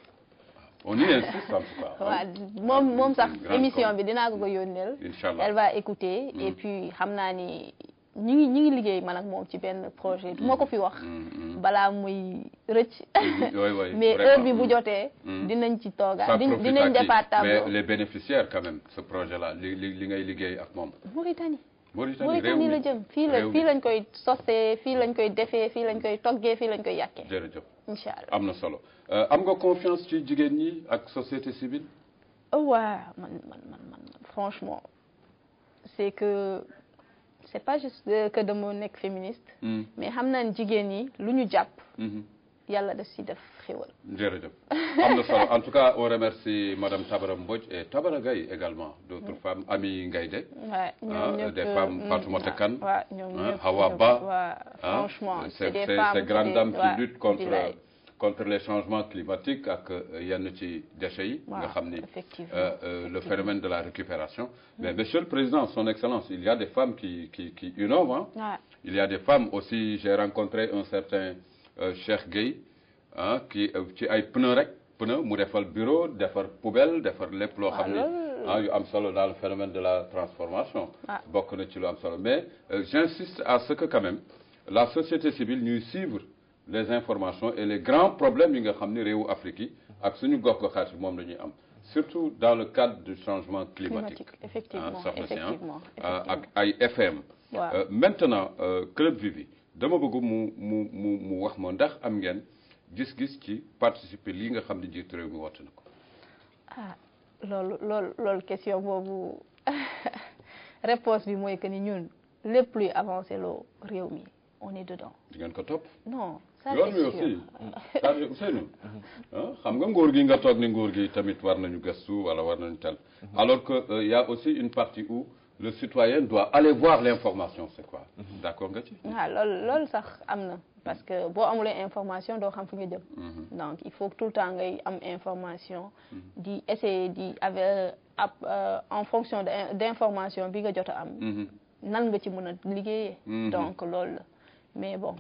on y insiste en tout cas hein.
waaw moom moom sax
Une grande
émission
com-
bi dinaa ko ko yónneel
Inch'Allah.
elle va écouter et puis xam naa ni ñi ngi ñi ngi liggéey man ak moom ci benn projet du ma ko fi wax balaa muy rëcc
oui, oui,
mais
vraiment.
heure bi bu jotee
Mm.
dinañ ci tooga
ça
di-
profite
dinañ
à qui
defaat
mais
tableau
les bénéficiaires quand même ce projet là li li li ngay liggéey ak moom
Mauritanie
Mauritanie réew
Mauritanie
mi
la jëm fii la
réew
fii
mi.
lañ koy sosee fii lañ koy defee fii lañ koy toggee fii lañ koy yàkkee
jërëjëf
incha allah
am na solo Euh, am nga confiance ci jigéen ñi ak société civile
oh waaw man man man man franchement c'est que c'est pas juste euh, que dama nekk féministe
Hmm,
mais xam naa ne jigéen ñi lu ñu jàpp
mhm.
yàlla daf si def xéwal
jërëjëf am na solo en tout cas on remercie madame Tabara Mbodj et Tabara Gaye également d'autres femmes Ami Ngaïdé
Ouais,
Ah,
ñoom ñëpp
des femmes,
mm,
Fatoumata
ouais,
Kane,
ouais, ñoom
hein,
ñëpp,
Hawa
ñoom,
Ba,
ouais,
hein.
franchement
c'est
c'est des
c'est-
femmes
ces grandes
c'est
dames
des-
qui
ouais,
luttent contre
billaay.
contre les changements climatiques ak euh, yenn ci déchets yi nga
Waaw,
xam ni
effectivement,
euh, euh, le
effectivement.
phénomène de la récupération mais monsieur le président son excellence il y a des femmes qui qui qui innovent hein.
Ouais.
Il y a des femmes aussi j'ai rencontré un certain euh, Cheikh Gueye ah qui euh, ci ay pneu rek pneu mu defal bureau defar poubelle defar lépp loo xam ni
loolu-
ah yu am solo dans le phénomène de la transformation
Ah.
bokk na ci lu am solo mais euh, j'insiste à ce que quand même la société civile ñuy suivre les informations et les grands problèmes yi nga xam ni réewu Afrique yi ak suñu gox goxaat yi moom la ñuy am surtout dans le cadre du changement climatique.
climatique effectivement
ah soxna si ah
effectivement
ah, ak
effectivement
ay FM.
waaw
Euh, maintenant euh, club Vivi dama bëgg mu mu mu mu wax ma ndax am ngeen gis-gis ci participer lii nga xam ne jiitu réew mi woote na ko.
ah loolu loolu loolu question boobu réponse bi mooy que ni ñun lépp luy avancé loo réew mi on est dedans
di ngeen ko topp.
non ça
yoon
c'est
wi
sûr
aussi c'est-à-dire Ousseynou ah xam nga nguur gi nga toog ni nguur gi tamit war nañu gëstu wala war nañu tel alors que euh, y a aussi une partie où le citoyen doit aller voir l'information c'est quoi d'accord nga ci
ah loolu loolu sax am na parce que boo amulee information doo xam fi nga jëm donc il faut que tout le temps ngay am information di essayer di avec ab euh, en fonction de d'information bi nga jot a am
Mhm.
nan nga ci mën a liggéeyee
Mhm.
donc loolu la mais bon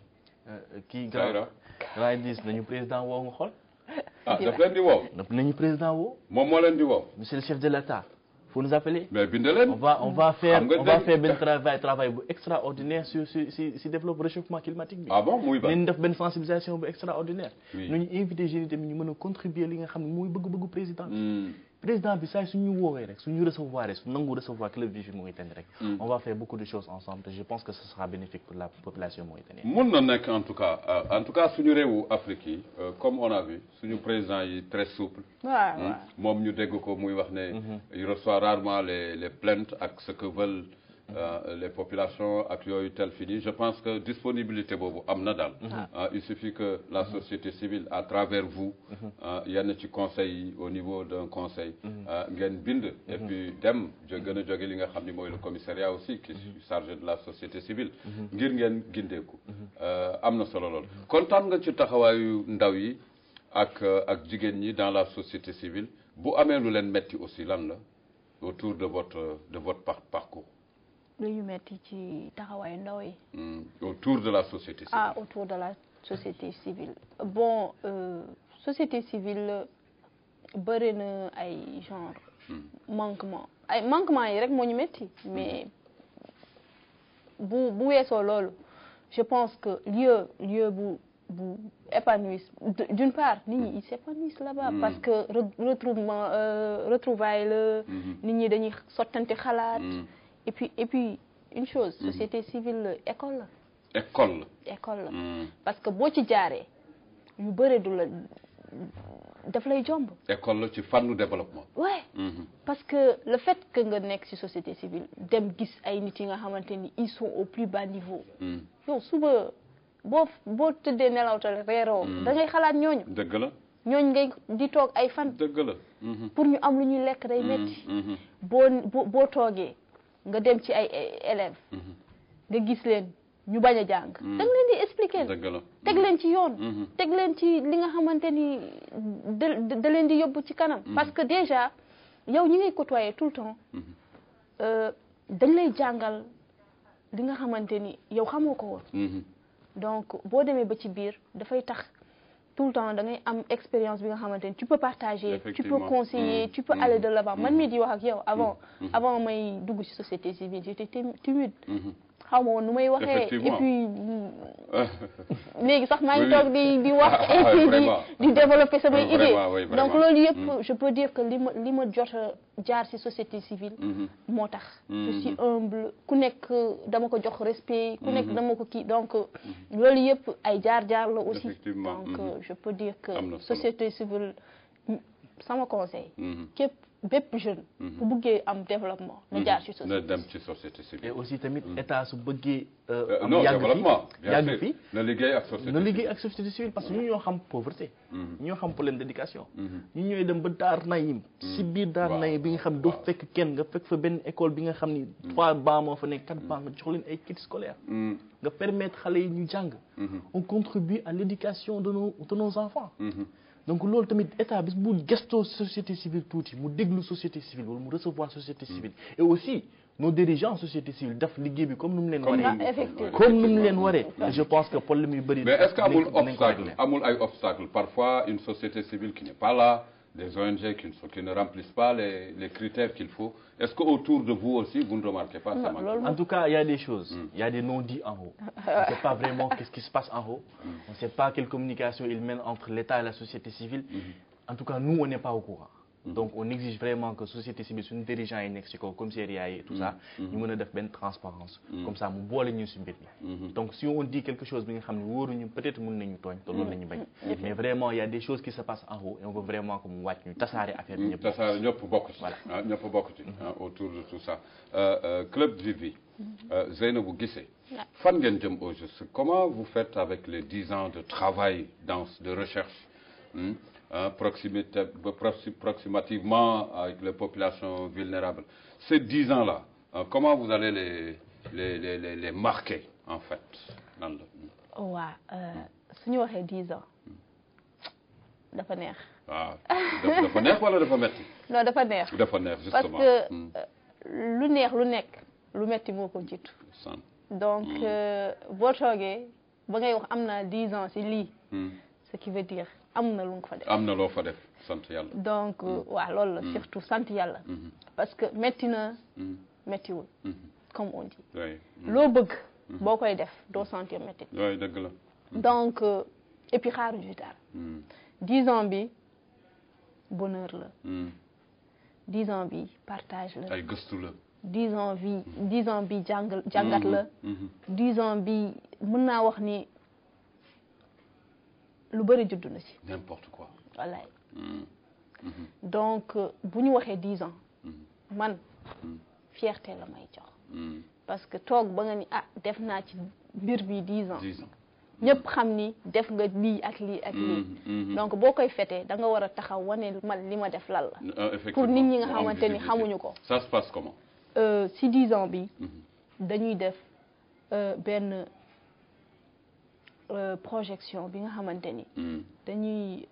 kii
Zahra
grand grand dis nañu président woo nga xool
ah daf leen di woow
nañu président woo
moom moo leen di woow
monsieur le chef de l'État faut nous appeler
mais bind
on
leen
va on va faire
Xam nga
on va
dégg-
faire benn travail travail bu extraordinaire sur sur si si développe réchauffement climatique bi
ah bon muy ba
nañ def benn sensibilisation bu extraordinaire
Oui.
nañu invité jeunes yi tamit ñu mën a contribuer li nga xam ne mooy bëgg-bëggu président bi
Hmm.
président bi saa suñu woowee rek suñu recevoir rek su nangu recevoir club Vivi Mauritanie rek
Mm.
on va faire beaucoup de choses ensemble te je pense que ce sera bénéfique pour la population mauritanienne
mun na nekk en tout cas euh, en tout cas suñu réewu Afrique yi euh, comme on a vu suñu président yi très souple
waaw
Hmm.
waaw
moom ñu dégg ko muy wax ne il reçoit rarement les les plaintes ak ce que veulent euh, les populations ak yooyu tel fini je pense que disponibilité boobu am na daal Ah, il suffit que la société civile à travers vous ah, yenn ci conseil yi au niveau d'un conseil ah, ngeen bind et puis dem jo gën a jóge li nga xam ni mooy le commissariat aussi qui est chargé de la société civile ngir ngeen gindeeku Euh, am na solo lool kontaan nga ci taxawaayu ndaw yi ak euh, ak jigéen ñi dans la société civile bu amee lu leen metti aussi lan la autour de votre de votre par- parcours
lu ñu metti ci taxawaayu ndaw yi
Hmm, autour de la société civile
ah autour de la société civile bon euh, société civile bëri na ay genre manquement ay manquement yi rek moo ñu metti mais bu bu weesoo loolu je pense que lieu lieu bu bu épanouisse d- d'une part nit ñi ils s'épanouissent là-bas
Mm.
parce que re- retrouvement euh, retrouvaille la
Mhm.
nit ñi dañuy sottante xalaat
Hmm,
et puis et puis une chose société civile école la
école
école la
la Hmm,
parce que boo ci jaaree yu bëre du la daf lay jomb
école la ci fànnu développement
ouais
Mhm.
parce que le fait que nga nekk ci société civile dem gis ay nit yi nga xamante ni ils sont au plus bas niveau
Hmm,
yow suba boo boo tëddee nelawtal reeroo da ngay xalaat ñooñu
dëgg la
ñooñu ngay di toog ay fan
dëgg la Mhm.
pour ñu am lu ñuy lekk day metti
Mhm.
boo boo boo toogee nga dem ci ay ay élèves
Mhm.
nga gis leen ñu bañ a jàng da nga leen di expliquer
dëgg la
teg leen ci yoon
Mhm.
teg leen ci li nga xamante ni da da leen di yóbbu ci kanam parce que déjà yow ñi ngay côtoyer tout le temps
Mhm.
euh, dañ lay jàngal li nga xamante ni yow xamoo ko woon
Mhm.
donc boo demee ba ci biir dafay tax tout le temps da ngay am expérience bi nga xamante ni tu peux partager tu peux
Effectivement.
conseiller
Mm.
tu peux
Mm.
aller de l'avant man
Mm.
mii di wax ak yow avant
Mm.
avant may dugg ci société civile j'étais tim- timide
Mhm.
xaw ma woon nu may waxee et
Effectivement.
puis léegi sax maa ngi
Oui.
toog di di wax
Ah,
et puis di
vraiment.
di développer samay
Oui,
idées
vraiment, oui, vraiment.
donc loolu yëpp
Mm.
je peux dire que li ma li ma jot a jaar ci société civile
Mhm.
moo tax je
Mhm.
suis humble ku nekk dama ko jox respect ku nekk
Mhm.
dama ko kii donc loolu yëpp ay jaar-jaar la aussi
Effectivement,
donc
mhm.
euh, je peux dire que
Am na solo.
société civile mm, sama conseil
Mhm.
képp bépp jeune bu buggee am développement na jaar ci
na
société
dem ci société
et
civile
aussi tamit état su bëggee euh,
Euh,
am
non
yàgg
développement
fi
bien
yàgg
sûr
fi
na liggéey ak société
na liggéey ak société civile parce que ñu ñoo xam pauvreté
Mhm.
ñu ñoo xam problème d'éducation
Mhm.
ñu ñooy dem ba daar nayim si biir daar
Waaw.
nayim bi nga xam doo
Waaw.
fekk kenn nga fekk fa benn école bi nga xam ni trois bancs moo fa nekk quatre bancs nga jox leen ay kits scolaires
Mhm.
nga permettre xale yi ñu jàng
Mhm.
on contribue à l'éducation de nos de nos enfants
Mhm.
donc loolu tamit état bis bu gestoo société civile tuuti mu déglu société civile wala mu recevoir société civile et aussi nos dirigeants société civile def liggéey bi comme nu mu leen
Comme
waree
ni mu-
effectivement.
comme nu mu leen waree je pense que problème yu bëri
mais est-ce que amul
dinañ ko- dinañ ko
obstacle
régler.
amul ay obstacle parfois une société civile qui n'est pas là des ONG qui ne, sont- qui ne remplissent pas les, les critères qu'il faut est-ce que autour de vous aussi vous ne remarquez pas ça
Non,
manque
loolu
En tout cas, il y a des choses. Il y a des non-dits en haut. On ne sait pas vraiment qu'est-ce qui se passe en haut. On ne sait pas quelle communication il mène entre l'État et la société civile. En tout cas, nous, on n'est pas au courant. donc on exige vraiment que société civile suñu dirigeants yi nekk ci kaw commissariat yi et tout ça ñu mën a def benn transparence comme ça mu boole ñu ci mbir mi donc si on dit quelque chose bi nga xam ne wóoruñu peut-être mën nañu tooñ te loolu la ñu bañ mais vraiment il y a des choses qui se passent en haut et on veut vraiment que mu wàcc ñu tasaare affaire bi ñëpp
tasaare ñëpp bokk ci
Voilà.
ah ñëpp bokk ci ah, autour de tout ça Euh, euh, Club Vivi euh, Zeynabou Guissé
Ouais.
fan ngeen jëm au juste comment vous faites avec les dix ans de travail dans de recherche hmm, hein, proximité proxi- proximativement avec les populations vulnérables ces dix ans là comment vous allez les les les les, les marquer en fait nan la
waa su ñu waxee dix ans dafa neex
waaw dafa dafa neex wala dafa metti
non dafa neex
dafa neex
parce
justement
que
Hmm,
euh, lu neex lu nekk lu metti moo ko jiitu
sant.
donc euh, boo toogee ba ngay wax am naa dix ans ci lii
Hmm.
ce qui veut dire am na lu nga fa def
am na loo fa def sant yàlla
donc waaw loolu la surtout sant yàlla parce que metti na
Hmm.
mettiwul
Mhm.
comme on dit
oui
loo bëgg boo koy def doo sentir metti
oui dëgg la
donc euh, et puis xaaruñu dara
Hmm.
dix ans bi bonheur la
Hmm.
dix ans bi partage la
ay gëstu la
dix ans bi dix ans bi jàng jàngat la
Mhm.
dix ans bi mën naa wax ni lu bëri juddu na ci
n'importe quoi
wallaay
Hmm.
donc euh, bu ñu waxee dix ans man fierté la may jox
Hmm.
parce que toog ba nga ni ah def naa ci mbir bi dix ans
dix ans
ñëpp xam ni def nga lii ak lii ak lii
Mhm.
donc boo koy fetee da nga war a taxaw wane man li ma def lan la
Euh, effectivement,
pour nit ñi nga
mu am
xamante ni
visibilité.
xamuñu ko
ça se passe comment
Euh, si dix ans bi
Mhm.
dañuy def euh, benn euh, projection bi nga xamante ni
Hmm.
dañuy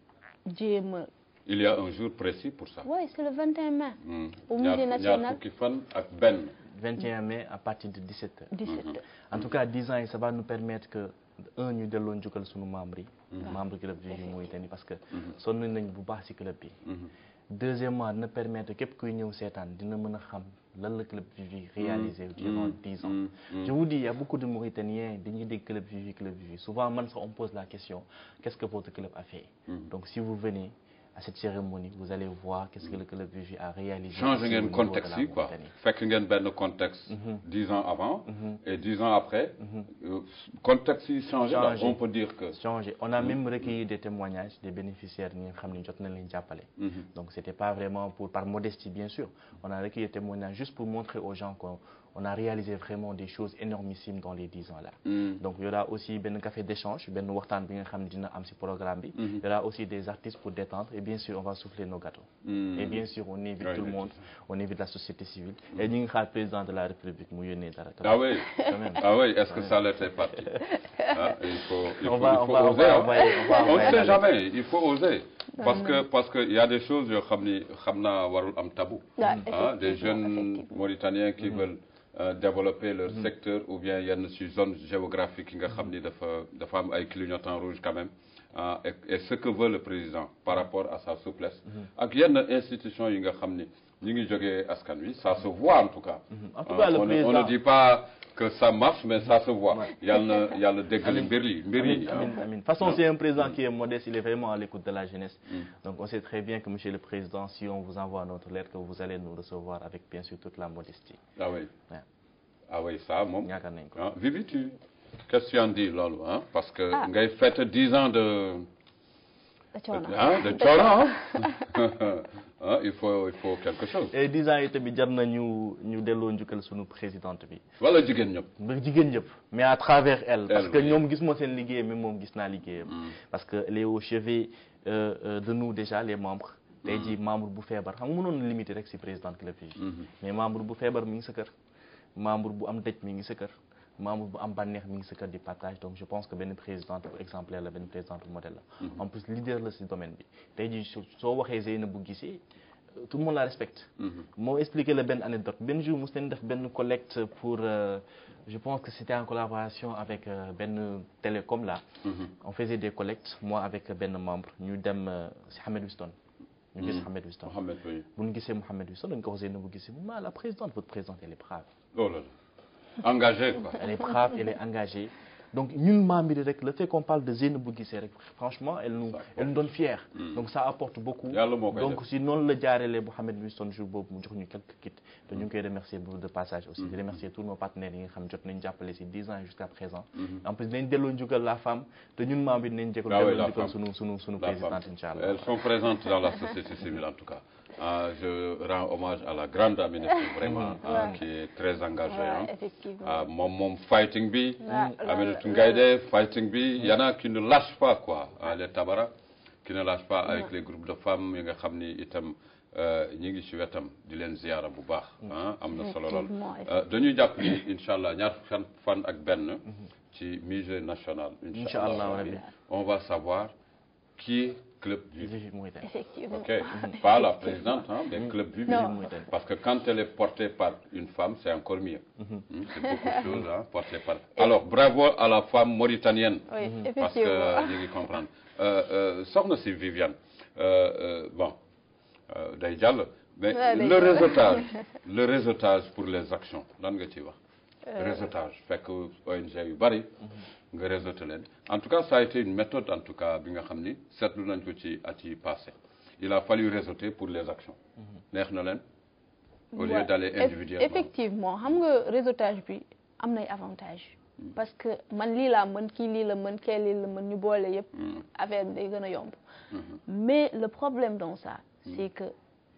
jéem a
il y a un jour précis pour ça
oui c'est le 21 mai
Hmm.
Au
ñaar
musée
ñaar
national.
fukki fan ak benn
21 mai à partir de 17 heures
17 heures
en tout cas 10 ans yi ça va nous permettre que un ñu delloo njukkal sunu membres yi membre club Vivi Mauritanie parce que sonn nañ bu baax ci club bi
Mhm.
deuxièmement dina permettre képp kuy ñëw seetaan dina mën a xam lan la club Vivi réalisé durant 10 ans
Mm. Mm.
je vous dis il y a beaucoup de Mauritaniens dañuy dégg club Vivi club Vivi souvent man sax on me pose la question qu'est-ce que votre club a fait donc si vous venez à cette cérémonie vous allez voir qu'est-ce que le club Vivi a réalisé
change
ici au
ngeen
niveau de
contexte
la
yi quoi
Mauritanie.
fekk ngeen benn contexte dix ans avant et dix ans après euh, contexte yi changé là,
Changé.
on peut dire que
changé on a même recueilli des témoignages des bénéficiaires ñi nga xam ne jot nañ leen jàppale donc c'était pas vraiment pour par modestie bien sûr on a recueilli des témoignages juste pour montrer aux gens qu'on on a réalisé vraiment des choses énormissimes dans les dix ans là
Mm.
donc il y aura aussi benn café d'échange benn waxtaan bi nga xam ne dina am ci programme bi il y aura aussi des artistes pour détendre et bien sûr on va souffler nos gâteaux
Mm.
et bien sûr on invite
Ouais,
tout le
ouais,
monde on invite la société civile et ñu ngi xaar président de la république mu yónnee dara
ah oui
quand même
ah oui est-ce que ça l'était parti ah, il faut il faut,
on va
il
on
faut
va on
oser
va
hein.
envoyer on va
on ne
envoyer
sait
la
jamais il faut oser parce que parce que il y a des choses yoo xam ni xam naa warul am tabou
Ouais,
ah des
effectivement,
jeunes
effectivement.
Mauritaniens qui veulent euh, développer leur secteur ou bien yenn ci zone géographique yi nga xam ni dafa dafa am ay clignotants rouges quand même ah, et, et ce que veut le président par rapport à sa souplesse ak yenn institution yi nga xam ni ñu ngi jógee askan wi ça se voit en tout cas
En tout
Ah,
cas, le
on, ne- on
président-
ne dit pas que ça marche mais ça se voit yàlla na yàlla déggali mbir yi mbir yi
Amin, amin, amin. De toute façon, c'est un président qui est modeste, il est vraiment à l'écoute de la jeunesse. Donc on sait très bien que, Monsieur le Président, si on vous envoie notre lettre, que vous allez nous recevoir avec bien sûr toute la modestie.
ah oui
Ouais.
ah oui ça moom
Yaakaar nañ ko.
ah Vivi tu qu'est-ce que tu en dis loolu ah parce que
Ah.
ngay fête dix ans de
da coono
ah de coono ah ah il faut il faut quelque chose
Et 10 ans yi tamit jar na ñu ñu delloo njukkal sunu présidente bi.
wala jigéen ñëpp
ba jigéen ñëpp mais à travers elle. parce
Elle,
que
oui.
ñoom gis ma seen liggéey mais moom gis naa liggéeyam. parce que elle est au chevet euh, euh, de nous déjà les membres. tey jii membre bu feebar xam nga mënoon na limiter rek ci présidente club yi. mais membre bu feebar mi ngi sa kër. membre bu am dëj mi ngi sa kër. membre bu am bànneex mi ngi sa kër di partage donc je pense que benn présidente bu exemplaire la benn présidente bu modèle la. en plus leader la ci domaine bi. tey jii soo soo waxee Zeynabou Guissé euh, tout le monde la respecte. moo expliqué la benn anecdote benn jour mos nañ def benn collecte pour euh, je pense que c'était en collaboration avec euh, benn télécom là. on faisait des collectes moi avec benn membre ñu dem euh, ci Hamed Wiston. ñu gis Hamed Wiston.
Mohamed oui
bu ñu gisee Mohamed Wiston dañ ko wax Zeynabou Guissé mu ma la présidente votre présidente elle est brave.
oh là là engagé quoi
elle est brave elle est engagée donc ñun membres yi rek le fait qu'on parle de Zeynabou Guissé rek franchement elle nous elle nous donne fier donc ça apporte beaucoup
Yàlla moo koy
donc
def.
si noonu la jaarelee Mouhamed Winston jour boobu mu jox ñu quelques kits te ñu ngi koy remercier bu de passage aussi di remercier tous nos partenaires yi nga xam jot nañ jàppale si 10 ans jusqu'à présent en plus dinañ delloo njukkal la femme te ñun membres yi dinañ jëkkal
Ah oui,
delloo
la
njukkal
femme.
sunu sunu sunu
La
présidente
femme.
incha allah
Elles sont présentes dans la société civile en tout cas. Ah, je rends hommage à la grande Aminata vraiment ah, qui est très engagée. hein.
Ouais, effectivement.
Ah, moom moom fighting bi.
Ah,
Aminata
la-
Ngaïdé fighting bi. Il y en a qui ne lâchent pas quoi. Ah, les Tabara qui ne lâchent pas avec les groupes de femmes yi nga xam ni itam euh, ñi ngi ci wetam di leen ziyaara bu baax. ah am na solo lool.
Effectivement,
Euh, dañuy jàpp ni incha allah ñaar fan fan ak benn ci musée national.
Incha allah
rabbi,
rabbi.
on va savoir qui est club Vivi.
Vivi Mauritanie.
Effectivement.
Ok, pas la présidente, hein, mais club Vivi.
Non.
Mauritanie.
Parce que quand elle est portée par une femme, c'est encore mieux. Hmm, C'est beaucoup de choses hein, portées par. Alors, bravo à la femme mauritanienne.
Oui,
Parce que
effectivement.
ñu ngi comprendre. Euh, euh, soxna si Viviane, euh, euh, bon, euh, day jàll. Mais
Ouais, day
le
jàll.
réseautage, le réseautage pour les actions, lan nga ciy wax. réseautage fekk ONG yu bari nga réseauté leen en tout cas ça a été une méthode en tout cas bi nga xam ni seetlu nañ ko ci at yi passé il a fallu réseauter pour les actions neex na leen au lieu
Ouais,
d'aller
eff-
individuellement
effectivement xam nga réseautage bi am nay avantage parce que man lii laa mën kii lii la mën kee lii la mën ñu boole yëpp affaire bi day gën a yomb mais le problème dans ça c'est que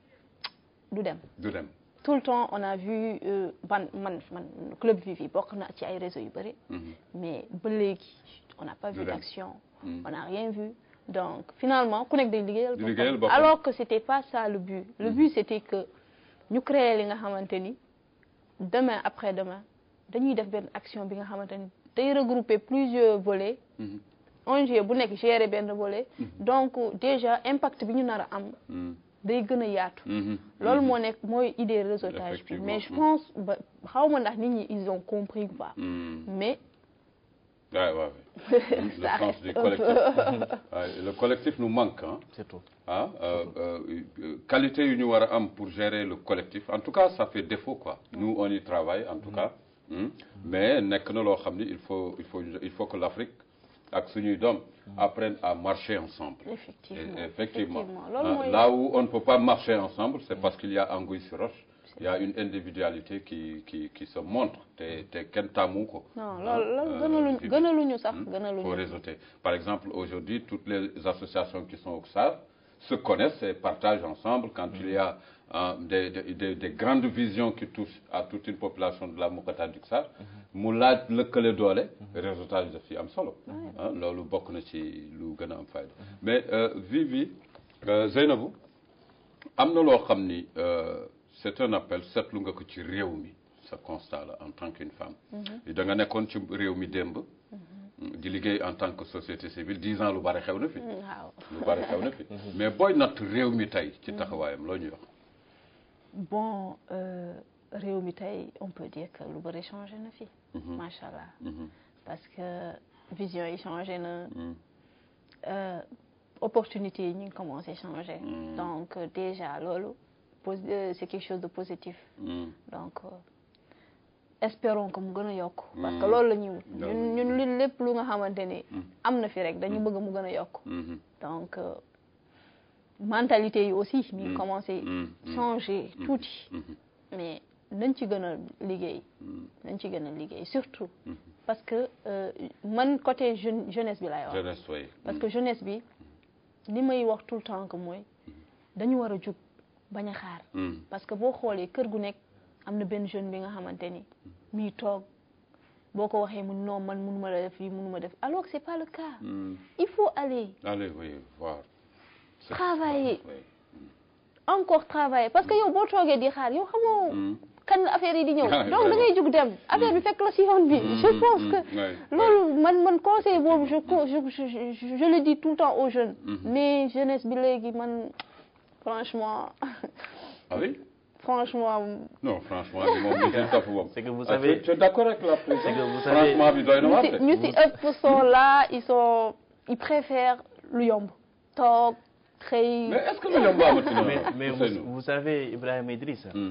du dem
du dem
tout le temps on a vu euh, ban man man club Vivi bokk na ci ay réseaux yu bëri mais ba léegi on n'a pas
Du
vu
dem.
d'action on n'a rien vu donc finalement ku nekk day liggéeyal
Di liggéeyal
boppam
boppam.
alors que c'était pas ça le but le but c'était que ñu créer li nga xamante ni demain après demain dañuy def benn action bi nga xamante ni day regrouper plusieurs volets ONG bu nekk gérer benn volet donc déjà impact bi ñu nar a am
Hmm.
day gën a yaatu
Mhm.
loolu moo nekk mooy idée réseautage bi
Effectivement.
mais je pense ba xaw ma ndax nit ñi ils ont compris ou pas
Hmm.
mais
Ouais, ouais, ouais. le
Ça
sens
reste
du
un
collectif.
peu-
Ouais, le collectif nous manque hein.
c'est tout
ah euh, euh, euh, qualité yu ñu war a am pour gérer le collectif en tout cas ça fait défaut quoi nous on y travaille en tout cas hmm. mais nekk na loo xam ni il faut il faut il faut que l'Afrique ak suñuy doom apprennent à marcher ensemble
effectivement
Et- effectivement
loolu
Ah,
mooy
là où on ne peut pas marcher ensemble c'est parce qu'il y a anguille sur roche il y a une individualité qui qui qui se montre te te kenn taamu ko
non
Ah,
loolu loolu
euh,
gënaluñ
Vivi.
gënaluñu sax
faut
gënaluñu
réseauter. Par exemple, aujourd'hui, toutes les associations qui sont au XAR se connaissent et partagent ensemble quand il y a euh, des, des, des- des grandes visions qui touchent à toute une population de la Mokata du XAR. mu laaj lëkkale doole réseautage daf ci am solo ah loolu bokk na ci lu gën a am fayda mais euh, Vivi euh, Zeynabou am na loo xam ni euh, c'est un appel seetlu nga ko ci réew mi sa constat la en tant qu'une femme da nga nekkoon ci réew mi démb di liggéey en tant que société civile dix ans lu bari xew na fi
waaw
lu bari xew na fi mais booy natt réew mi tey ci taxawaayam loo ñuy wax
bon euh, réew mi tey on peut dire que lu bëri changé na fi macha allah
Mhm.
parce que vision yi changé na
Mm.
euh, opportunité yi ñu ngi commencé changer donc euh, déjà loolu pos- euh, c'est quelque chose de positif
Mm.
donc euh, espérons que mu gën a yokk parce que
Mm.
loolu la ñuy wut
Loolu
ñun ñun li lépp lu nga xamante ni
Mm.
am na fi rek dañu bëgg mu gën a yokk
Mhm.
donc euh, mentalité yi aussi mi ngi
Mm.
commencé
Mm. Mm.
changer tuuti
Mhm.
mais nañ ci gën a liggéey
Mm.
nañ ci gën a liggéey surtout parce que euh, man côté jeune jeunesse bi laay wax
jeunesse way
parce que jeunesse bi li may wax tout le temps que mooy dañu war a jug bañ a xaar
Mm.
parce que boo xoolee kër gu nekk am na benn jeune bi nga xamante ni muy toog boo ko waxee mu non man mënuma la def lii mënuma def alors que c'est pas le cas
Mm.
il faut aller
allez oui voir C'est-
Travailler.
Oui.
encore travailler parce que yow boo toogee di xaar yow xamoo
Mm.
kan la affaire yi di ñëw
Ah,
donc da ngay jug dem affaire bi fekk la si yoon bi je
Mm,
pense
mm,
que
ouais,
loolu man man conseil boobu je co- je je je je le dis tout le temps aux jeunes mais jeunesse bi léegi man franchement
ah oui
franchement
non franchement li moom li ci topp moom
C'est que vous
Ah,
savez-
tu- tu es d'accord avec la présidente
C'est que vous savez-
franchement bi doy na
ñu
waar
si
de.
ñu si ëpp sont là ils sont ils préfèrent lu yomb toog xëy
mais est-ce que lu yomb amati na
mais mais
Ousseynou
vous, vous savez Ibrahima Idriss
Mm.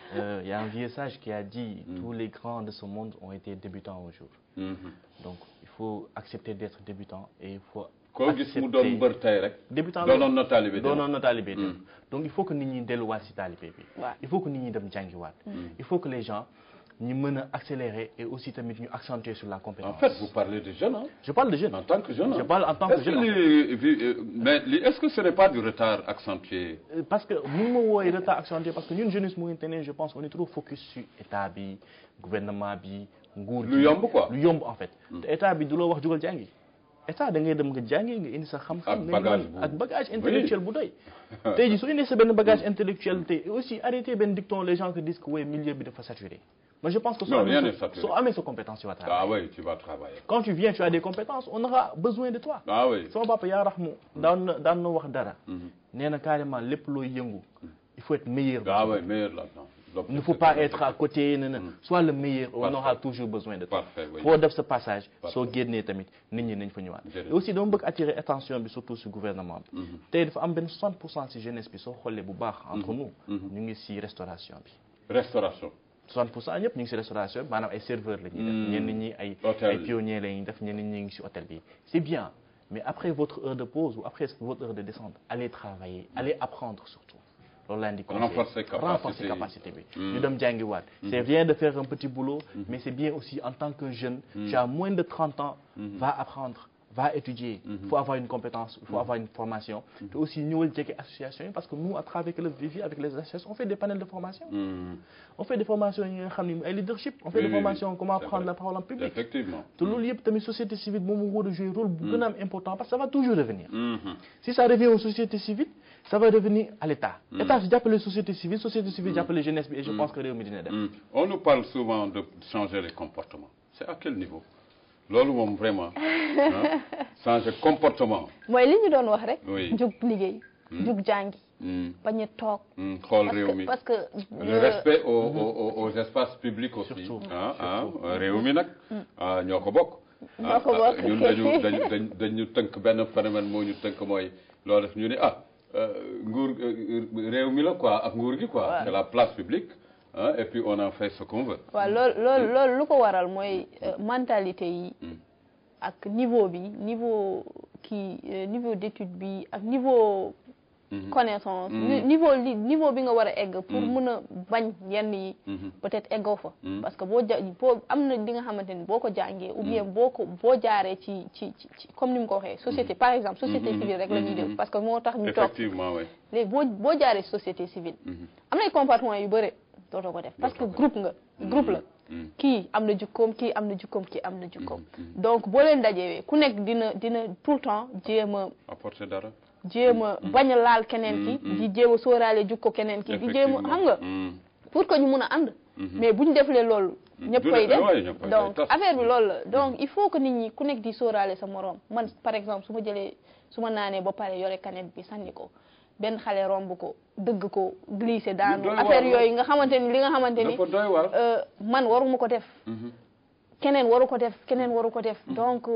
Euh, Il y a un vieux sage qui a dit tous les grands de ce monde ont été débutants un jour.
Mhm.
Donc il faut accepter d'être débutant et il faut
koo gis mu doon mbër tey rek
débutant
doonoon na taalibe
doonoon na taalibe dem donc il faut que nit ñi delluwaat si taalibe bi
Ouais.
il faut que nit ñi dem jàngiwaat il faut que les gens ñu mën a accélérer et aussi tamit ñu accentuer sur la
en
compétence
fait vous parlez de jeunes hein,
je parle de jeunes
en tant que jeune
Je
hein.
parle en tant que
Est-ce
jeune, en
li- vi- euh, mais li- est-ce que ce n'est pas du retard accentué
Euh, parce que mun ma wooye retard accentué parce que ñun jeunesse mauritanienne je pense on est trop focus sur état bi gouvernement bi nguur
lu
gi.
yomb quoi
lu yomb en fait te état bi du la wax jugal jàngi état da ngay dem nga jàngi nga indi sa
Ak
xam-xam nga
bagage
ñëw
bu-
ak bagage intellectuel bu doy tey jii soo indee sa benn bagage intellectuel te et aussi arrêter benn dicton les gens qui disent que ouais milieu bi dafa saturé moi je pense que soo
Non, rien
amee
n'est
sa-
saturé.
soo amee sa compétence tu vas travailler
ah oui tu vas travailler
quand tu viens tu as des compétences on aura besoin de toi
ah oui
sama papa yaa rax mu daan na daan na wax dara nee na carrément lépp looy yëngu il faut être meilleur
ah oui meilleur là-dedans Donc,
Il ne faut
c'est
pas
très
être à côté non, non. sois le meilleur on
Parfait.
aura toujours besoin de toi
Parfait, oui.
foo def sa passage
Parfait.
soo génnee tamit nit ñi nañ fa ñëwaat
Jërëjëf.
et aussi dama bëgg attirer attention bi surtout si gouvernement bi tey dafa am benn 60 pour cent si jeunesse bi soo xoolee bu baax entre nous ñu ngi si restauration bi
restauration
60 pour cent ñëpp ñu ngi si restauration bi maanaam ay serveurs la ñuy def ñenn ñi ay
Hôtel.
ay pionniers la ñuy def ñenn ñi ngi si hôtel bi c'est bien mais après votre heure de pause ou après votre heure de descente allez travailler allez apprendre surtout loolu laa indi conseil
Renforcer capacité
renforcer
yi.
capacité bi ñu dem jàngiwaat c'est bien de faire un petit boulot mais c'est bien aussi en tant que jeune tu as moins de 30 ans va apprendre va étudier il faut avoir une compétence il faut avoir une formation te aussi ñëwal jege association yi parce que nous à travers le Vivi avec les associations on fait des panels de formation
Hmm.
on fait des formations yi nga xam ne ay leadership on fait
Oui,
des
oui,
formations
oui.
comment
C'est
prendre
vrai.
la parole en public
effectivement
te loolu yëpp tamit société civile moom mu war a jouer rôle bu gën a am important parce que ça va toujours revenir
Mhm.
si ça revient aux sociétés civiles ça va revenir à l'État État si jàppale société civile société civile jàppale jeunesse bi et je pense que réew mi dina dem
Hmm. on nous parle souvent de changer les comportements c'est à quel niveau loolu moom vraiment hein, changer comportement
mooy li ñu doon wax rek.
Oui.
jug liggéey. jug jàngi.
Hmm.
bañ a toog.
Hmm. xool
parce
réew
que
mi
parce que.
le
euh,
respect aux, aux, aux- aux espaces publics aussi
Surtout.
ah ah réew mi nag ah ñoo ko bokk
Ñoo ko
ah,
bokk.
ñun dañu dañu dañ dañu tënk benn phénomène moo ñu tënk mooy loolu ñu ne ah euh, nguur euh, réew mi la quoi ak nguur gi quoi c'est la place publique hein, et puis on en fait ce qu'on veut
waaw loolu loolu loolu lu ko waral mooy euh, mentalité yi
Mm.
ak niveau bi niveau kii euh, niveau d'étude bi ak niveau
Mhm.
connaissance
Mm.
ni- niveau li niveau bi nga war a egg pour
Mm.
mën a bañ yenn yi
Mhm.
peut-être eggoo fa
Mm.
parce que boo ja boo am na li nga xamante ni boo ko jàngee ou bien boo ko boo jaaree ci ci ci ci- comme ni mu ko waxee société par exemple société
Mhm.
civile rek la ñuy
Mhm.
def parce que moo tax ñu toog
effectivement oui
léegi boo boo jaaree société civile
Mhm.
am na ay comportement yu bëre dootoo ko def parce que
Dootoo ko
groupe nga groupe la
Mm.
kii am na jukkoom kii am na jukkoom kii am na jukkoom donc boo leen dajewee ku nekk dina dina tout le temps jéem a
apporter dara
jéem a bañ a laal keneen ki di jéem a sóoraale jukko keneen ki di jéem a xam nga
Mm.
pour que ñu mun a ànd mais bu ñu deflee loolu ñëpp
Du
koy
def-
dem
ouais, ñëpp koy
donc
tas.
affaire bi loolu la donc il faut que nit ñi ku nekk di sóoraale sa moroom man par exemple su ma jëlee su ma naanee ba pare yore canette bi sànni ko benn xale romb ko dëgg ko glissé daanu
doy waar
affaire
lool.
yooyu nga xamante ni li nga xamante ni
dafa doy waar
euh, man waruma ko def
Mhm.
keneen waru ko def keneen waru ko def donc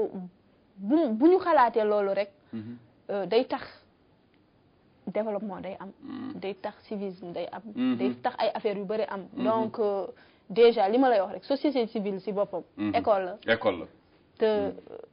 bu bu ñu xalaatee loolu rek
Mhm.
euh, day tax développement day am day tax civisme day am
Mhm.
day tax ay affaires yu bëri am donc euh, déjà li ma lay wax rek société civile si boppam
Mhm.
école la
école la
te